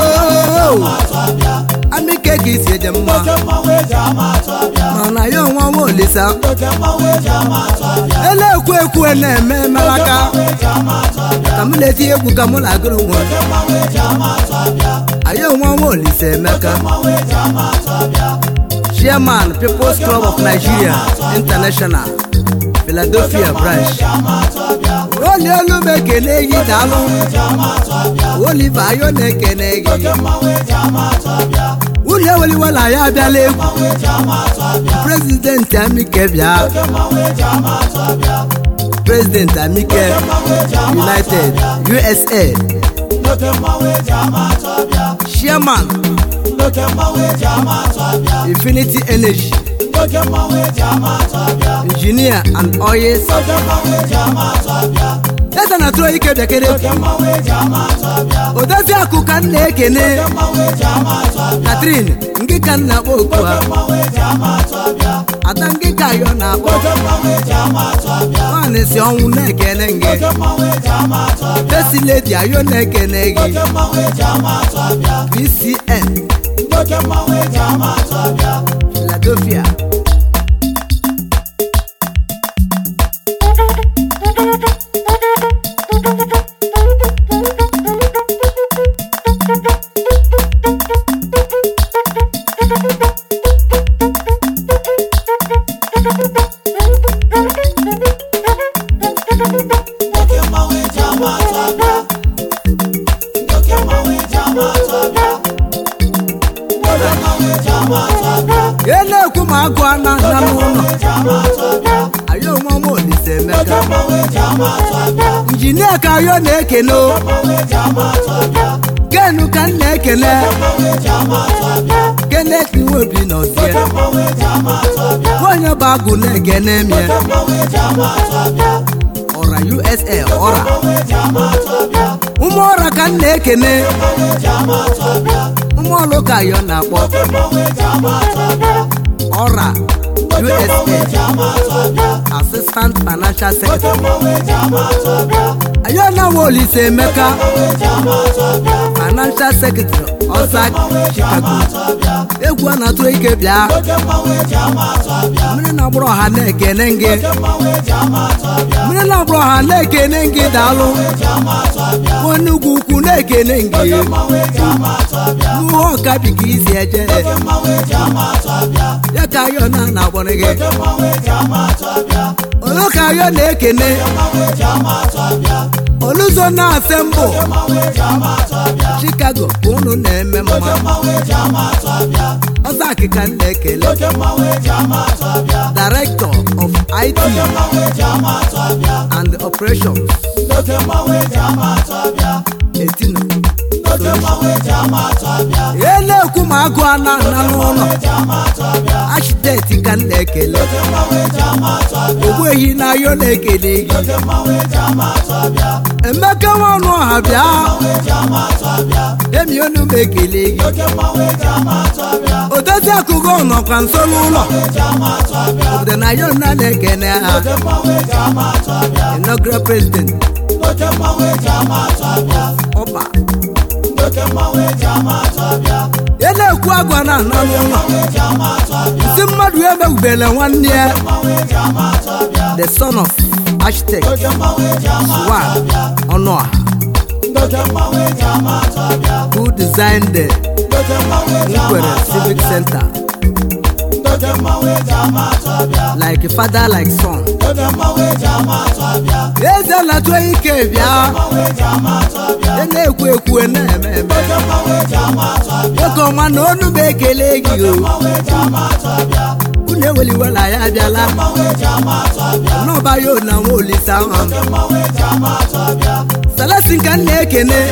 atụ abịa amike ka isi eje mma oke mmanwụ eji ama atụ abịa mana ya onwe nwa olisa oke mmanwụ eji ama atụ abịa ele ekwu ekwu na-eme emelaka eji ama atụ abịa ka m na-eti egwu ka mụ na-agụrụ nwe oke mmanwụ eji ama atụ abịa anyị onwe nwa olisa emeka mmanwụ eji ama atụ abịa chairman people's club of nigeria international philadelphia branch ama atụ abịa oli olu m ekene gị daalụ eji ama atụ abịa oliva ayo na-ekene gị oke mmanwụ eji ama atụ abịa unu eweliwela ya abịala egwu mmanwụ eji ama atụ abịa prezidenti amike bịa oke mmanwụ eji ama atụ abịa prezidenti amike mmanwụ eji ama united usa oke mmanwụ eji ama atụ abịa chairman oke mmanwụ eji ama atụ abịa infinity energy oke mmanwụ eji ama atụ abịa engineer and oil oke mmanwụ eji ama atụ abịa eze na tụrụ ike bịakere oke mmanwụ eji ama atụ abịa odozi akụ ka m na-ekene mmanwụ eji ama atụ abịa katrin ngị ka m na-akpọ okwu ha mmanwụ eji ama atụ abịa ada ngị ka ayọ na-akpọ oke mmanwụ eji ama atụ abịa nwaanyị si ọnwụ na-ekene gị oke mmanwụ eji ama atụ abịa fesi ledi ayọ na-ekene gị oke mmanwụ eji ama atụ abịa vcn oke mmanwụ eji ama atụ abịa philadelphia n'ụlọ ayo nwa m olise emeka injinia ka ayo na-ekene o genu ka m na-ekele kenneth nwobi nọzie onye bụ agụ na-egene mie ọra usa ọra ụmụ ọra ka m na-ekene ụmụ ọlụ ka ayo na-akpọ ọra usa assistant financial secretary ayo na olise emeka financial secretary ọzak chicago egwu a na-atụ ike bịa mmiri na-agbụrụ ọha na-ekene gị mmiri na-agbụrụ ọha na-ekene gị daalụ onye ugwu ukwu na-ekene gị n'uhe ọka bi ka isi eje ya ka ayo na na-agbọrọ gị onye ka ayo na-ekene oluzo na-ase mbụ chicago ka unu na-eme mma ọzọ akịka m na-ekele director of it and operations etino ihe na-ekwu ma agụ a na-ana n'ụlọ architect ka m na-ekele ogbuehi na ayo na-ekele gị emeka nwanụ ọha bịa emi onu m ekele gị odozi akụkọ nọkwa nso n'ụlọ obodo na ayo na na-ekene ha inaugural president ọba ya na-ekwu agwa na ana n'ụlọ si mmadụ emegbubele nwanne ya the son of architect swan ọnụọha who designed the Nkwere civic center like father like son eze na-atụ ike bịa ị na-ekwu ekwu na-eme eme oke ọnwa na onu m ekele gị o unu eweliwela ya abịala n'ọba ya na nwa olise ahụ selesi nka m na-ekene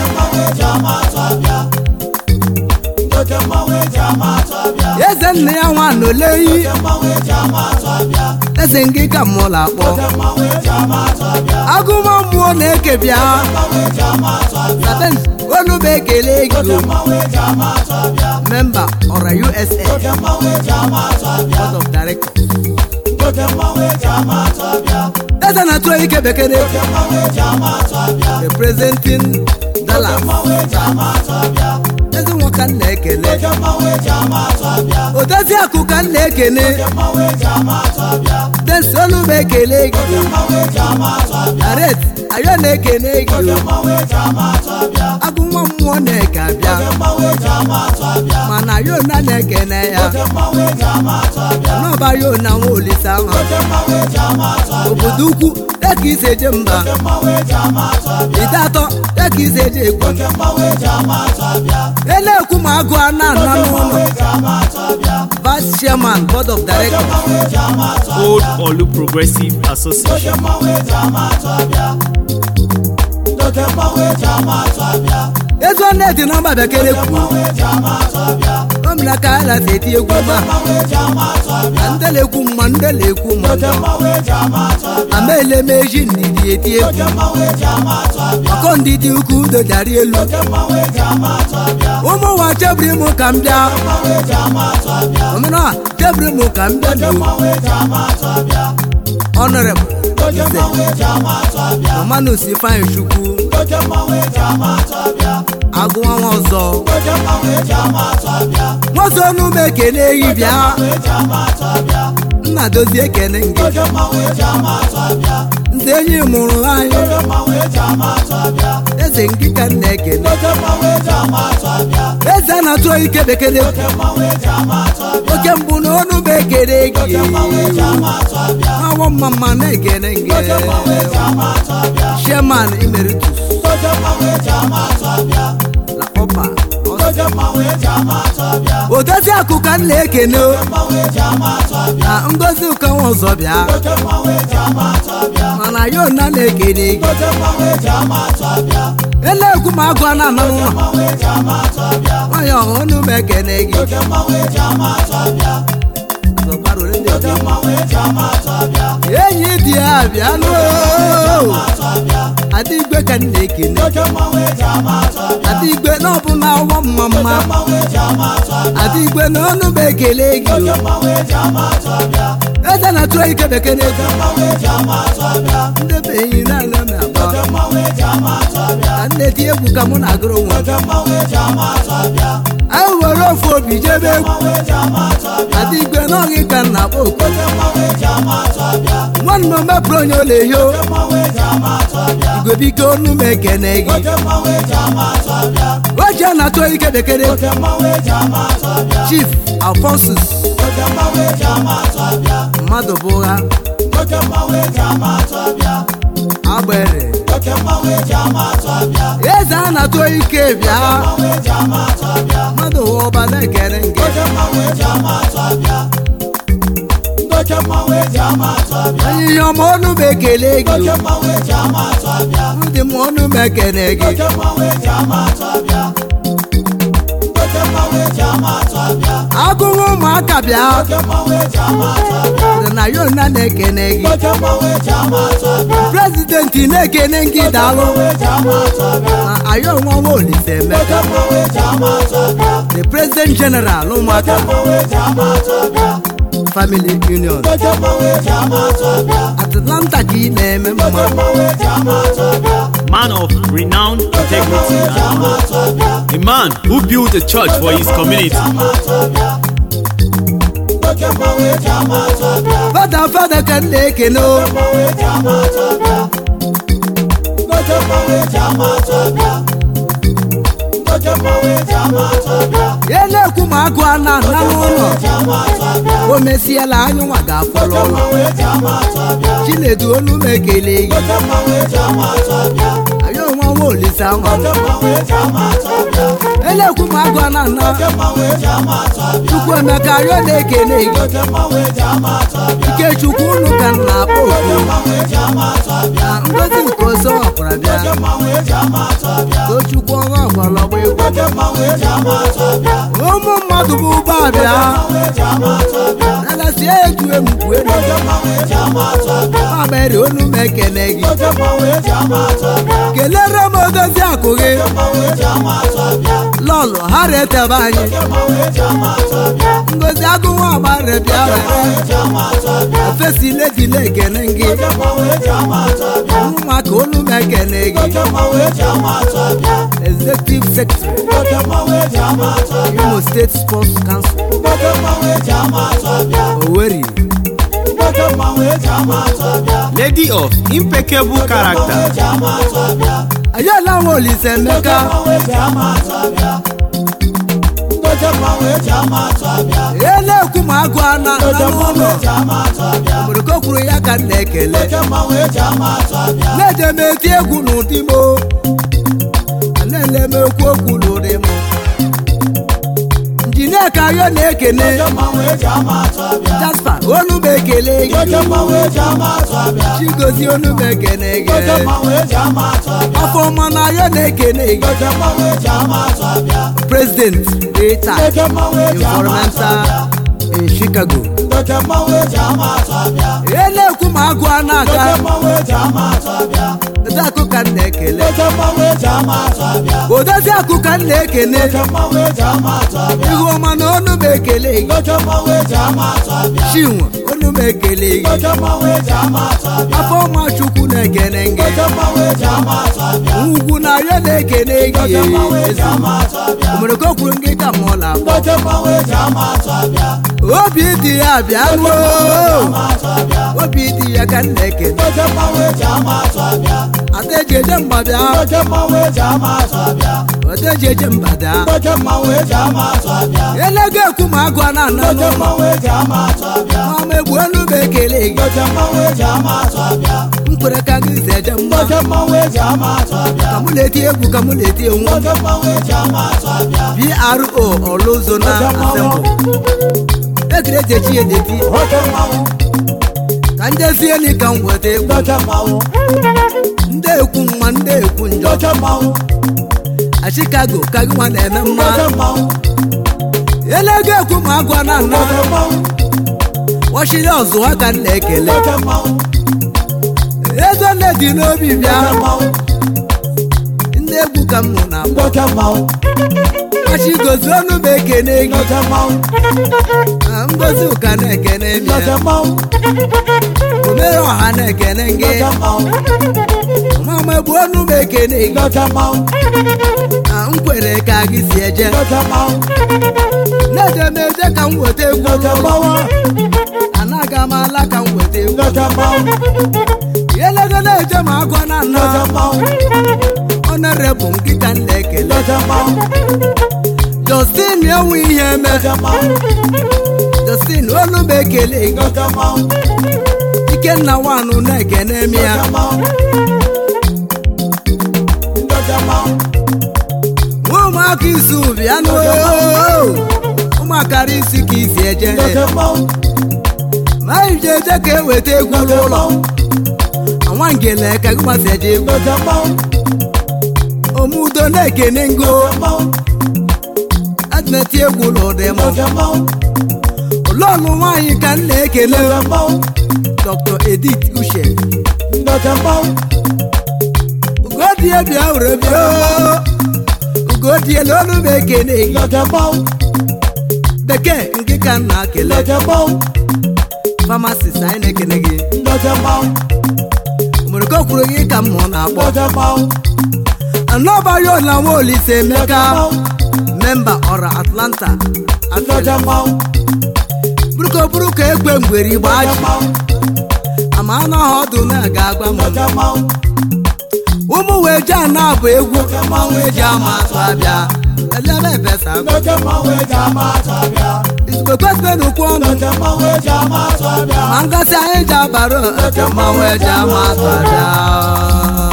eze nna ya nwa n'oleyi eze ngị ka mụla akpọ agụma mmụọ na-eke bịa saben olu bụ ekele gị o memba ọra usa board of directors eze na-atụ ike bekere representing dallas eze nwoke m na-ekele odozi akụ ka m na-ekene desi olu bụ ekele gị aret ayo na-ekene gị agụ nwa mmụọ na-eke abịa mana ayo na na-ekene ya n'ọba yo na nwa olise ahụ obodo ukwu dịka isi eje mba ide atọ dịka isi eje ekwu e na-ekwu ma agụ a na-ana n'ụlọ vice chairman board of directors Old Olu Progressive Association. ezi nne dị nọmba bekere kwuru omina ka a lasi eti egwu ma na ndele ekwu mma ndele ekwu mma amaele meji ndidi eti egwu ọkọ ndidi ukwu udo dari elu ụmụ nwa chebiri mụ ka m bịa omena chebiri mụ ka m bịa n'o honorable nze romanus ifeanyi chukwu agụwa nwa ọzọ nwazo n'ume ekene eyi bịa nna dozie ekene ngị nze enyi mụrụ anyị eze ngị ka nna ekene eze a na-atụ ike bekere oke mbụ na ọnụ bụ ekene gị awọ mma mma na-ekene ngị chairman emeritus la ọpa odozi akụ ka m na-ekene o. mmanwụ eji ama atụ abịa na ngozi ụkanwa ọzọ bịa oke mmanwụ eji ama atụ abịa mana ya ona na-ekene gị oke mmanwụ eji ama atụ abịa ele-ekwu ma agụ a na-anọ n'ụlọ mmanwụ eji ama atụ abịa nwanyị ọhụrụ m ekene gị oke mmanwụ eji ama atụ abịa Zọbara ole ndị oke ọzọ. mmanwụ eji ama atụ abịa enyi dị ya bịa n'o atụ abịa adịgwe ka m na-ekene oke mmanwụ eji ama atụ abịa adịgwe na ọbụla ọwọ mma mma mmanwụ eji ama atụ abịa adịgwe na ọnụ m ekele gị oke o. mmanwụ eji ama atụ abịa eze na tụọ ike bekee na-egwu mmanwụ eji ama atụ abịa ndị be enyi na-ana m agba oke mmanwụ eji ama atụ abịa ka m na-eti egwu ka mụ na-agụrụ nwa oke mmanwụ eji ama atụ abịa anyị were ofu obi jebe egwu mmanwụ eji ama atụ abịa adịgwe n'ọghị ka m na-akpọ oku oke mmanwụ eji ama atụ abịa nwanne m mepụrụ onye ole hio mmanwụ eji ama atụ abịa igwe biko ọnụ m ekene gị oke mmanwụ eji ama atụ abịa oche na-atụ ike bekee oke mmanwụ eji ama atụ abịa chief alfonsus oke mmanwụ eji ama atụ abịa mmadụ bụ ụgha oke mmanwụ eji ama atụ abịa agbere oke mmanwụ eji ama atụ abịa eze a na-atụ ike bịa mmanwụ eji ama atụ abịa mmadụ ụwa ọba na-ekere nke oke mmanwụ eji ama atụ abịa oke mmanwụ eji ama atụ abịa onye ihe ọma ọnụ m ekele gị oke mmanwụ eji ama atụ abịa ndị m ọnụ m ekene gị oke mmanwụ eji ama atụ abịa oke mmanwụ eji ama atụ abịa agụrụ ụmụaka bịa oke mmanwụ eji ama atụ abịa dị na ya ona na-ekene gị oke mmanwụ eji ama atụ abịa prezidenti na-ekene gị daalụ mmanwụ eji ama atụ abịa na ayo nwa nwa olise oke emeka mmanwụ eji ama atụ abịa the president general ụmụaka mmanwụ eji ama atụ abịa family union oke mmanwụ eji ama atụ abịa atlanta ka ị na-eme mma mmanwụ eji ama atụ abịa Man of renowned integrity and honor. A man who built a church for his community. oke mmanwụ eji ama atụ abịa fada fada ka m na-ekene o mmanwụ eji ama atụ abịa oke mmanwụ eji ama atụ abịa oke mmanwụ eji ama atụ abịa ya na-ekwu ma agụ a na-ana n'ụlọ eji ama atụ abịa o mesiela anyị nwa ga-afọrọ ụlọ mmanwụ eji ama atụ abịa chinedu olu m ekele gị oke mmanwụ eji ama atụ abịa ayo nwa nwa olise anwa oke mmanwụ eji ama atụ abịa ele-ekwu ma agụ a na-ana oke mmanwụ eji ama atụ abịa chukwu emeka ayo na-ekele gị oke mmanwụ eji ama atụ abịa ikechukwu unu ka m na-akpọ oku mmanwụ eji ama atụ abịa na ngozi nke ozo ọkwara bịa oke mmanwụ eji ama atụ abịa tochukwu ọnwa ọgbọlọgba egwu oke mmanwụ eji ama atụ abịa ụmụ mmadụ bụ ụgbọ abịa mmanwụ eji ama atụ abịa nalasie egwu emugbu elu oke mmanwụ eji ama atụ abịa mamere olu m ekele gị oke mmanwụ eji ama atụ abịa kelere m odozi akụ gị mmanwụ eji ama atụ abịa lọlụ ha retebe anyị oke mmanwụ eji ama atụ abịa ngozi agụnwa agbara bịa were eji ama atụ abịa ofesi ledi na-ekene gị oke mmanwụ eji ama atụ abịa ụmụaka olu m ekene gị oke mmanwụ eji ama atụ abịa executive secretary oke mmanwụ eji ama atụ abịa imo state sports council oke mmanwụ eji ama atụ abịa oweri oke mmanwụ eji ama atụ abịa Lady of impeccable character. eji ama atụ abịa ayọla nwa olise emeka mmanwụ eji ama atụ abịa oke mmanwụ eji ama atụ abịa ya na-ekwu ma agụ a na oke na mmanwụ n'ụlọ eji ama atụ abịa obodo kwuru ya ka m na-ekele oke mmanwụ eji ama atụ abịa na-eje m eti egwu n'ụdị m o. na-ele m ekwu okwu n'ụdị m injinia ka ayọ na-ekene oke mmanwụ eji ama atụ abịa jaspa olu m ekele gị oke mmanwụ eji ama atụ abịa chigozi olu m ekene gị oke mmanwụ eji ama atụ abịa afọ ọma na ayọ na-ekene gị oke mmanwụ eji ama atụ abịa president rita oke mmanwụ eji ama atụ environmental abịa in chicago oke mmanwụ eji ama atụ abịa ya na-ekwu ma agụ a na-aga oke mmanwụ eji ama atụ abịa odozi akụ ka m na-ekele oke mmanwụ eji ama atụ abịa odozi akụ ka m na-ekene oke mmanwụ eji ama atụ abịa ihu ọma na olu m ekele gị oke mmanwụ eji ama atụ abịa chinwe olu m ekele gị oke mmanwụ eji ama atụ abịa afọ ọma chukwu na-ekene gị oke mmanwụ eji ama atụ abịa ugwu na ayọ na-ekene gị oke mmanwụ eji ama atụ abịa omere ka o kwuru gị ka mụ na akpọ oke mmanwụ eji ama atụ abịa obi dị ya bịa ruo ama atụ abịa obi dị ya ka m na-ekene oke mmanwụ eji ama atụ abịa ada eji eje mgbada oke mmanwụ eji ama atụ abịa ada eji eje mgbada oke mmanwụ eji ama atụ abịa elego ekwu ma agụ a na-ana oke n'ụlọ mmanwụ eji ama atụ abịa ma ma egbu olu m ekele gị oke mmanwụ eji ama atụ abịa nkwere ka gị si eje mma nwoke mmanwụ eji ama atụ abịa ka mụ na-eti egwu ka mụ na-eti enwu nwoke mmanwụ eji ama atụ abịa pro ọlụzo na asembụ ekiri eji echi ya edeti nwoke mmanwụ ka njezie ni ka m weta egwu nwoke mmanwụ ndị ekwu mma ndị ekwu njọ nwoke mmanwụ a chicago ka gị nwa na-eme mma nwoke mmanwụ elego ekwu ma agwa na nna nwoke mmanwụ wachiri ọzụ ha ka m na-ekele nwoke mmanwụ ego nne dị n'obi bịa nwoke mmanwụ ndị egwu ka m mụ na akpọ nwoke mmanwụ achigozi ọnụ m ekene gị nwoke mmanwụ na ngozi ụka na-ekene gị nwoke mmanwụ omere ọha na-ekene gị nwoke mmanwụ mama egbu ọnụ m ekene gị nwoke mmanwụ na nkwere ka gị si eje nwoke mmanwụ na-eje m eje ka m weta egwu nwoke mmanwụ anaga m ala ka m weta egwu nwoke mmanwụ elego na-eje ma agwa na nna nwoke mmanwụ ọnọrebụ nkịta m na-ekele nwoke mmanwụ justin enwe ihe eme nwoke mmanwụ justin ọnụ m ekele gị nwoke mmanwụ ikenna nwanụ na-ekene m ya nwoke mmanwụ nwoke mmanwụ nwa ụmụaka isi bịanụ ụmụakara isi ka isi eje nwoke mmanwụ ma anyị ji eje ka eweta egwu n'ụlọ anwa ngele ka gị gbasa eje egwu nwoke mmanwụ omudo na-ekene ngo mmanwụ adịmeti egwu n'ụdị m nwoke mmanwụ ụlọọlụ nwaanyị ka m na-ekele nwoke mmanwụ dr edith uche nwoke mmanwụ ugodie bịa were bịa ugodie n'olu m ekene gị nwoke mmanwụ bekee nke ka m na-ekele nwoke mmanwụ famasist anyị na-ekele gị nwoke mmanwụ nwere ka o kwuru gị ka m mụ na-akpọ nwoke mmanwụ anọbayo na nwa olise emeka memba ọra atlanta nwoke mmanwụ buruko buruko egbe mgberi nwoke gbaji mmanwụ ama anụ ọha ọdụ na-aga agba m nwoke mmanwụ ụmụ wee ji ana abụ egwu mmanwụ eji ama atụ abịa elebe ebesa nwoke mmanwụ eji ama atụ abịa izugbekwesịrị ukwu ọnụ nwoke mmanwụ eji ama atụ abịa ma ngosi anyị ji abara ete mmanwụ eji ama atụ abịa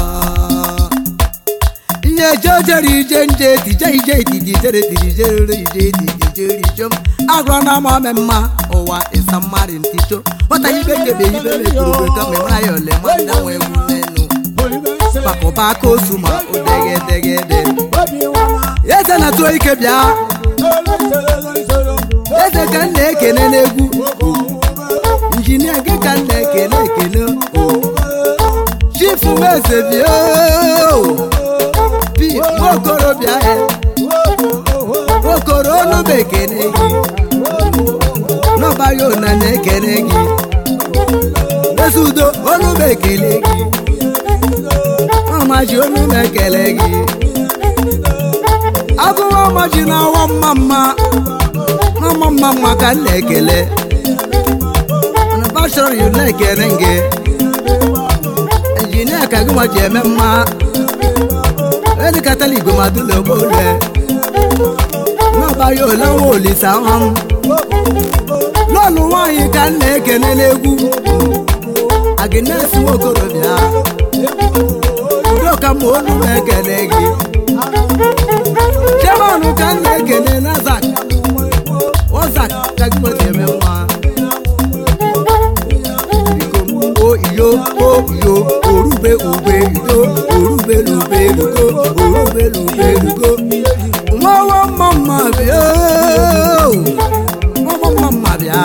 ihe eje ojere ije nje tije ije itidi jere tiri jere ije itidi jere ijom agụrụ na ama ome mma ụwa ịsa mmadụ nticho nwata ibe kebe ibe mekuru ka mmemme ya ole ma ndị nwe egwu n'enu bakụba aka osu ma odegedegede eze na-atụ ike bịa eze ka m na-ekene n'egwu injinia gị ka m na-ekene ekene chifu eze bịa pi nwaokorobịa ya okoro ọnụba ekene gị n'ọbaghị ona na-ekene gị ezi udo ọnụba ekele gị ọmaji onu na-ekele gị agụwa ọmaji na-awa mma mma n'ọma mma mma ka m na-ekele mana bachọrọ yu na-ekele gị injinia ka gị nwa ji eme mma edikatala igwe madụla ogbole n'ọbaghị ole nwa olise ahụ m lọlụ nwaanyị ka m na-ekene n'egwu agnes nwaokorobịa udoka ma olu na-ekene gị chairman ka m na-ekene nazak ozak ka gị nweta eme nwa biko o iyo o iyo orube ube ido orube lube lugo orube lube lugo nwawa mma mma bịa nwawa mma mma bịa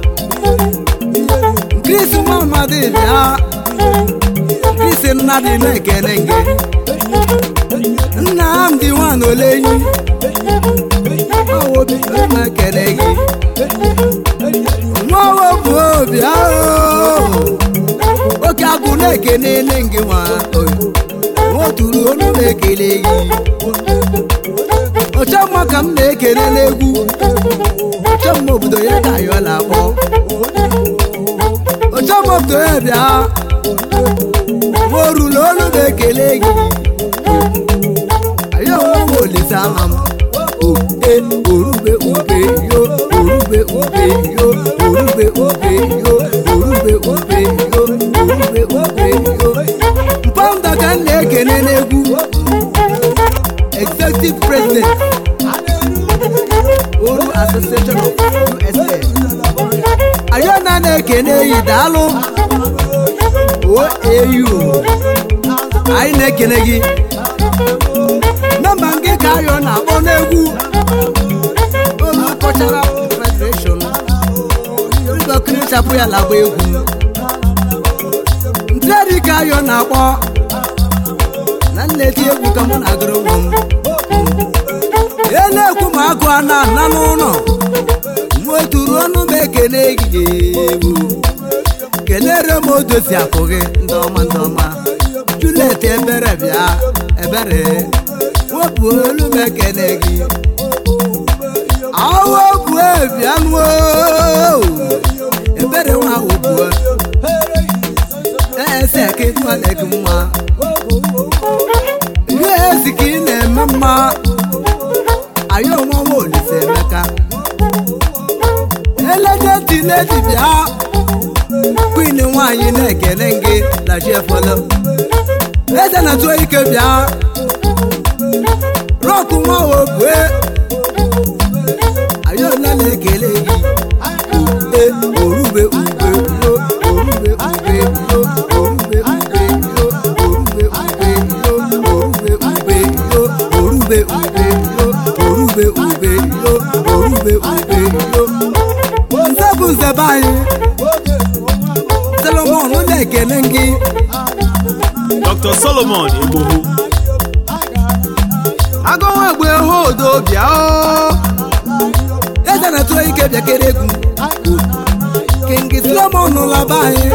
krisi nwamadị bịa krisi nnadị na-ekene gị nnamdị nwanne ole enyi nwawobi na-ekene gị nwawo bụ obi ahụ oke agụ na-ekene nne gị nwa nwoturu olu na-ekele gị ọchọmma ka m na-ekele n'egwu ọchọmma obodo ya ka ayọla akpọ ọchọmma obodo ya bịa nworula olu na-ekele gị ayọ nwa olise ama m oe orube ube yo orube ube yo orube ube yo orube ube yo orube ube executive president oru association of usa ayona na-ekene yi daalụ oau anyị na-ekene gị nọmba nke ka ayọ na-akpọ n'egwu olu cultural federation ịgọkirichapụ ya lagba egwu ntịadị ka ayọ na-akpọ na nneti egwu ka mụ na-agụrụ nwa m e na-ekwu ma agụ a na-ana n'ụlọ nweturu ọnụ m ekene gị egwu kelere m odozi akụ gị ndị ọma ndị ọma julet ebere bịa ebere wepụ olu m ekene gị awepụ bịa nuo ebere nwa wepụ ese ka ịtụọle gị mma ihe ezi ka ị na-eme mma anyị onwe nwa olise emeka eledeti ledi bịa kwin nwaanyị na-ekene gị na chiefolo eze na-atụ ike bịa rọkụ nwa obue anyị ole na-ekele gị ube orube ube yo orube ube yo orube ube yo orube ube yo orube ube yo orube ube yo orube ube yo orube ube yo nze bụ nze be anyị solomon na-ekene gị Dr. Solomon Egbohu. agụnwa egbe odo bịa o eze na-atụ ike bịakere egwu kingi solomon laba anyị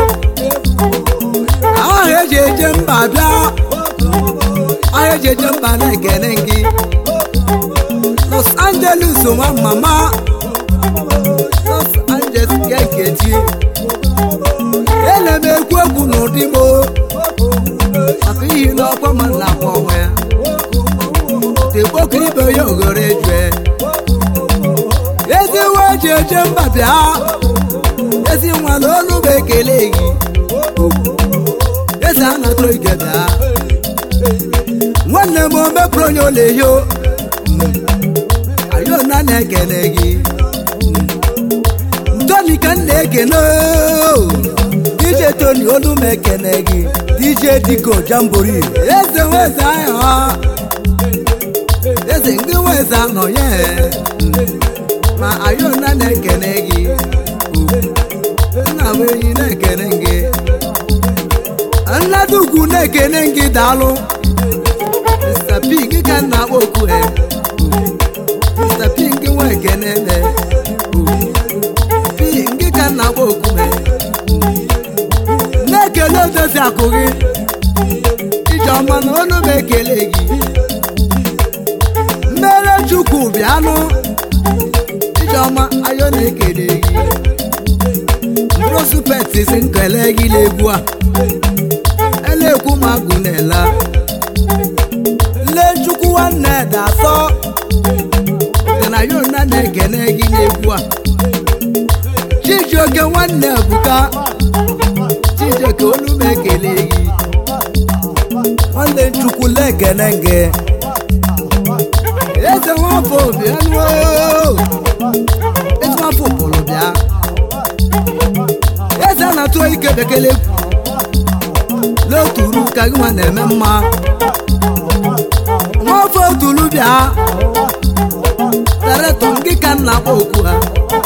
ahụ eji eje mba bịa ahụ eji eje mba na-ekene gị los angeles nwa mama los angeles ga nkeji ele m ekwu egwu n'ụdị mo maka ihi n'ọkwa ma na-akpọ onwe ya tekpokiribe ya oghere ejue ezi nwa eji eje mba bịa ezi nwa na olu bụ ekele gị eze a na-atụrụ ike bịa nwanne m o mepụrụ onye olehio ayona na-ekele gị ntoni ka m na-ekene dj tony olu m ekene gị dj diko jambori eze nweze ahụ eze ndị nweze anọ ya ma ayona na-ekene gị nna m enyi na-ekene gị nnadugwu na-ekene gị daalụ mr pig ka m na-akpọ okwu he mr pig nwa ekene ne pig ka m na-akpọ okwu he na-ekele odozi akụ gị ijeọma na ọnụ m ekele gị mmere chukwu bịanụ ijeọma ayo na-ekele gị mprosupetisi nkele gị n'egwu a elekwu ma agụ na-ela lee chukwu nwanne dasọ dị na yona na-ekele gị n'egwu a chijioke nwanne ebuka chijioke olu m ekele gị nwanne chukwu lekene gị eze nwafọ bịanụ eze nwafọ pụrụ bịa eze a na-atụ ike bekele n'oturu ka gị nwa na-eme mma nwafọ otulu bịa daretọ gị ka m na-akpọ okwu ha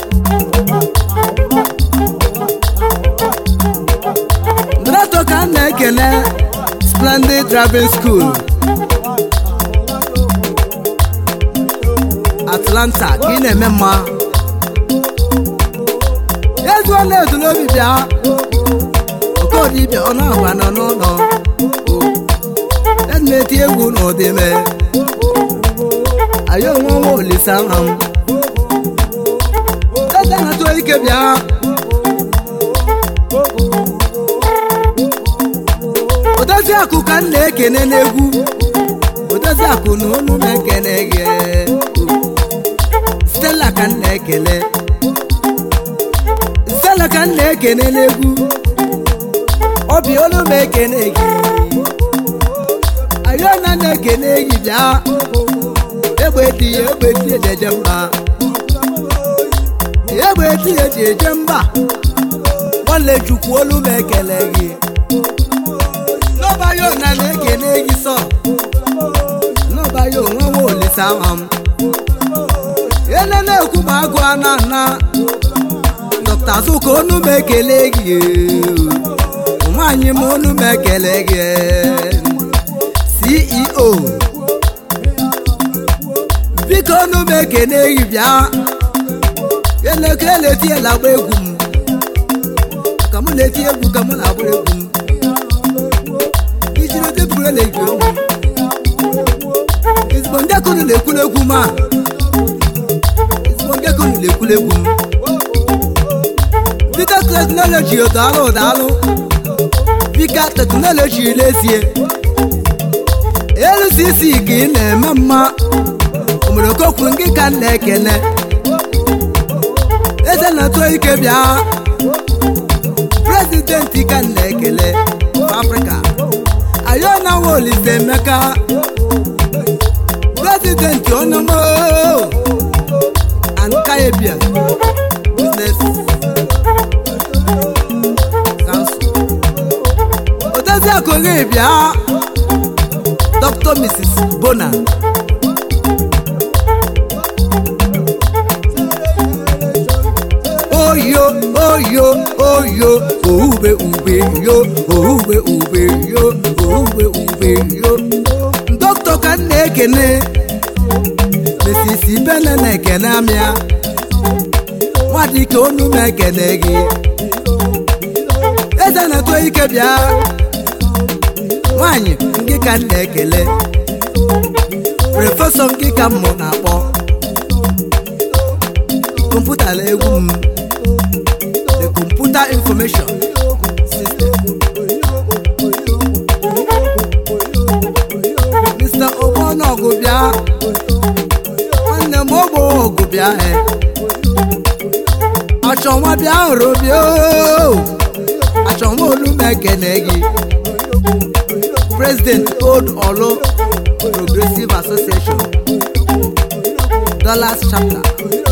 daretọ ka m na-ekele splendid driving school atlanta ka ị na-eme mma ezuo na-ezula obi bịa okodibịa ọ na-agwa nọ n'ụlọ ya na-eti egwu n'ụdịme anyị onwe nwa olise aha m eze na-atụ ike bịa odozi akụ ka m na-ekene n'egwu odozi akụ na olu m ekene gị stella ka m na-ekele stella ka m na-ekene n'egwu obi olu m ekene gị ayona na-ekene gị bịa egbe dị ya egbe dị ya ejeje mba egbe dị ya eji eje mba nwanne chukwu olu m ekele gị n'ọbayo na na-ekene gị sọ n'ọbayo nwa nwa olisa ama m ele na-ekwu ma agụ ana na dọkta zuka onu m ekele gị nwaanyị m onu m ekele gị ceo biko onu m ekene gị bịa elekere na-eti ya na-agba egwu m ka mụ na-eti egwu ka mụ na-agba egwu m ijiri tebụl na-eji egwu ezigbo ndị akụrụ na-ekwulu egwu m a ezigbo ndị akụrụ na-ekwulu egwu m bika teknọlọji daalụ daalụ bika teknọlọji n'ezie LCC ka ị na-eme mma omerokokwu ngị ka m na-ekene eze na-atụ ike bịa prezidenti ka m na-ekele afrịka ayona wolise emeka prezidenti ọnụmụ ankayebia business council odozi akụghị bịa dr mrs bona oyo oyo oyo oube ube yo oube ube yo oube ube yo dọkịta ka m na-ekene mesisi bene na-ekene amịa nwadike onu m ekene gị eze na-eto ike bịa nwanyị ngị ka m na-ekele prọfesọ ngị ka m mụ na-akpọ kọmputa na egwu m the computer information system mr ogbonọgụ bịa nwanne m ogbo ọgụ bịa e achọ nwa bịa hụrụ bịa oo. achọ nwa olu m ekene gị president old olo progressive association dollars chapter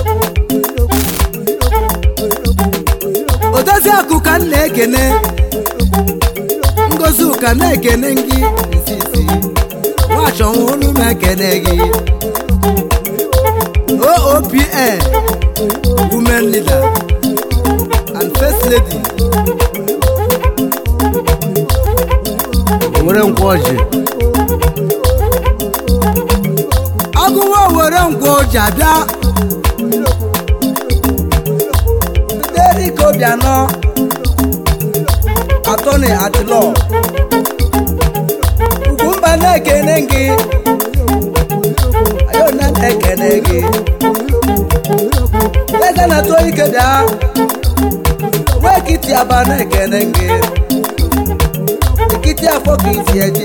odozi akụ ka m na-ekene ngozi ụka na-ekene gị isi isi nwachọnwa olu m ekene gị oopn women leader and first lady were nkwa ọjị agụwa were nkwa ọjị abịa derika obianọ atọni adịlọ ugwumba na-ekene gị ayona na-ekene gị eze na-atụ ike bịa nwa ekiti aba na-ekene gị ekiti afọ ka isi eje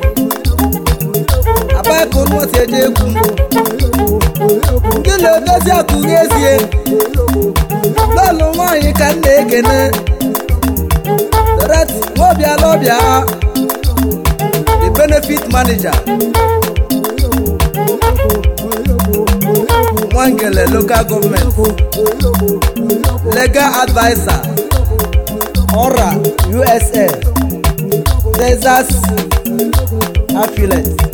aba ka unu si eje egwu ndị na-edozi akụghị ezie lọlụ nwaanyị ka m na-ekene Dorat nwaobiala ọbịa the benefit manager nwangele local government legal adviser ọra usa texas affiliate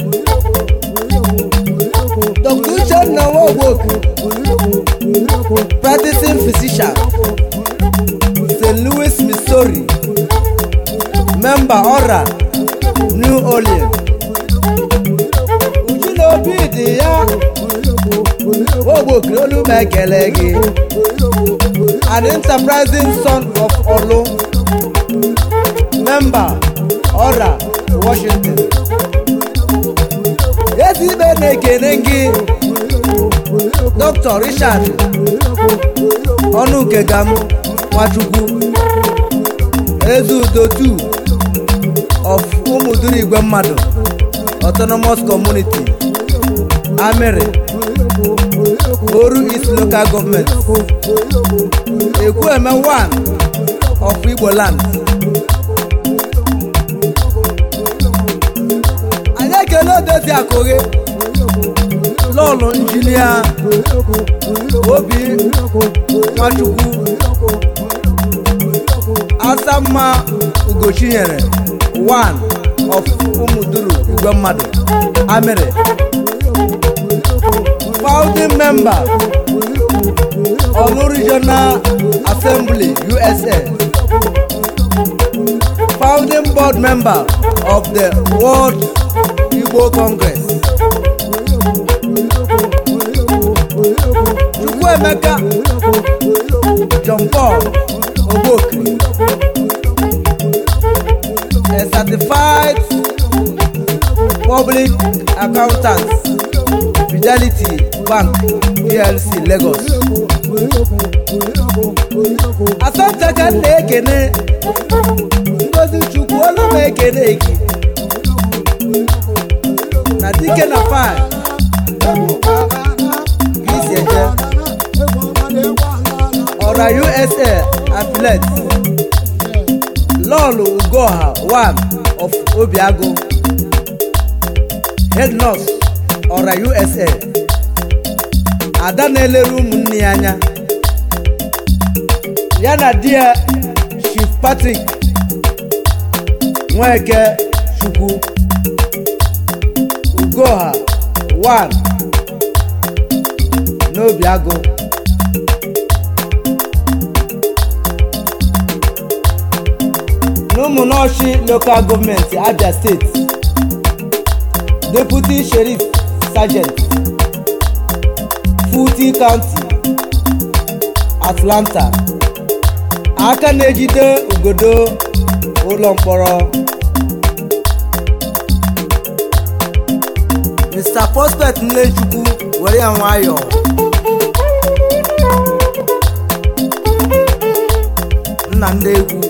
dr uchenna nwaogboku practicing physician st louis missouri member ọra new orleans uju na obi dị ya nwaogboku olu m ekele gị an enterprising son of olu member ọra washington ezi ikpe na-ekene gị dr richard ọnụkegam nwachukwu ezeudo 2 of ụmụduru igwe mmadụ autonomous community amịrị oru east local government ekwueme 1 of igbo land anyị ekele odezi akụghị lọlọ lọlụ injinia obi nwachukwu asamma ugochinyere one of ụmụduru igwe mmadụ amịrị founding member olu regional assembly usa founding board member of the world igbo congress chukwuemeka john paul ogbokri a certified public accountant fidelity bank plc lagos asante ka m na-ekene ngozi chukwu olu m ekene gị na dike na fine ka isi eje ọra usa affiliate lọlụ ugoha one of obiago head nurse ọra usa ada na-elere ụmụnne ya anya ya na di ya chief patrick nweke chukwu ugoha one n'obiago n'ụmụnọchi local gọọmenti abia steeti deputy sheriff sergeant fulton county atlanta aka na-ejide ugodo ụlọ mkpọrọ mr prospect nlechukwu were ya nwayọọ nna ndị egwu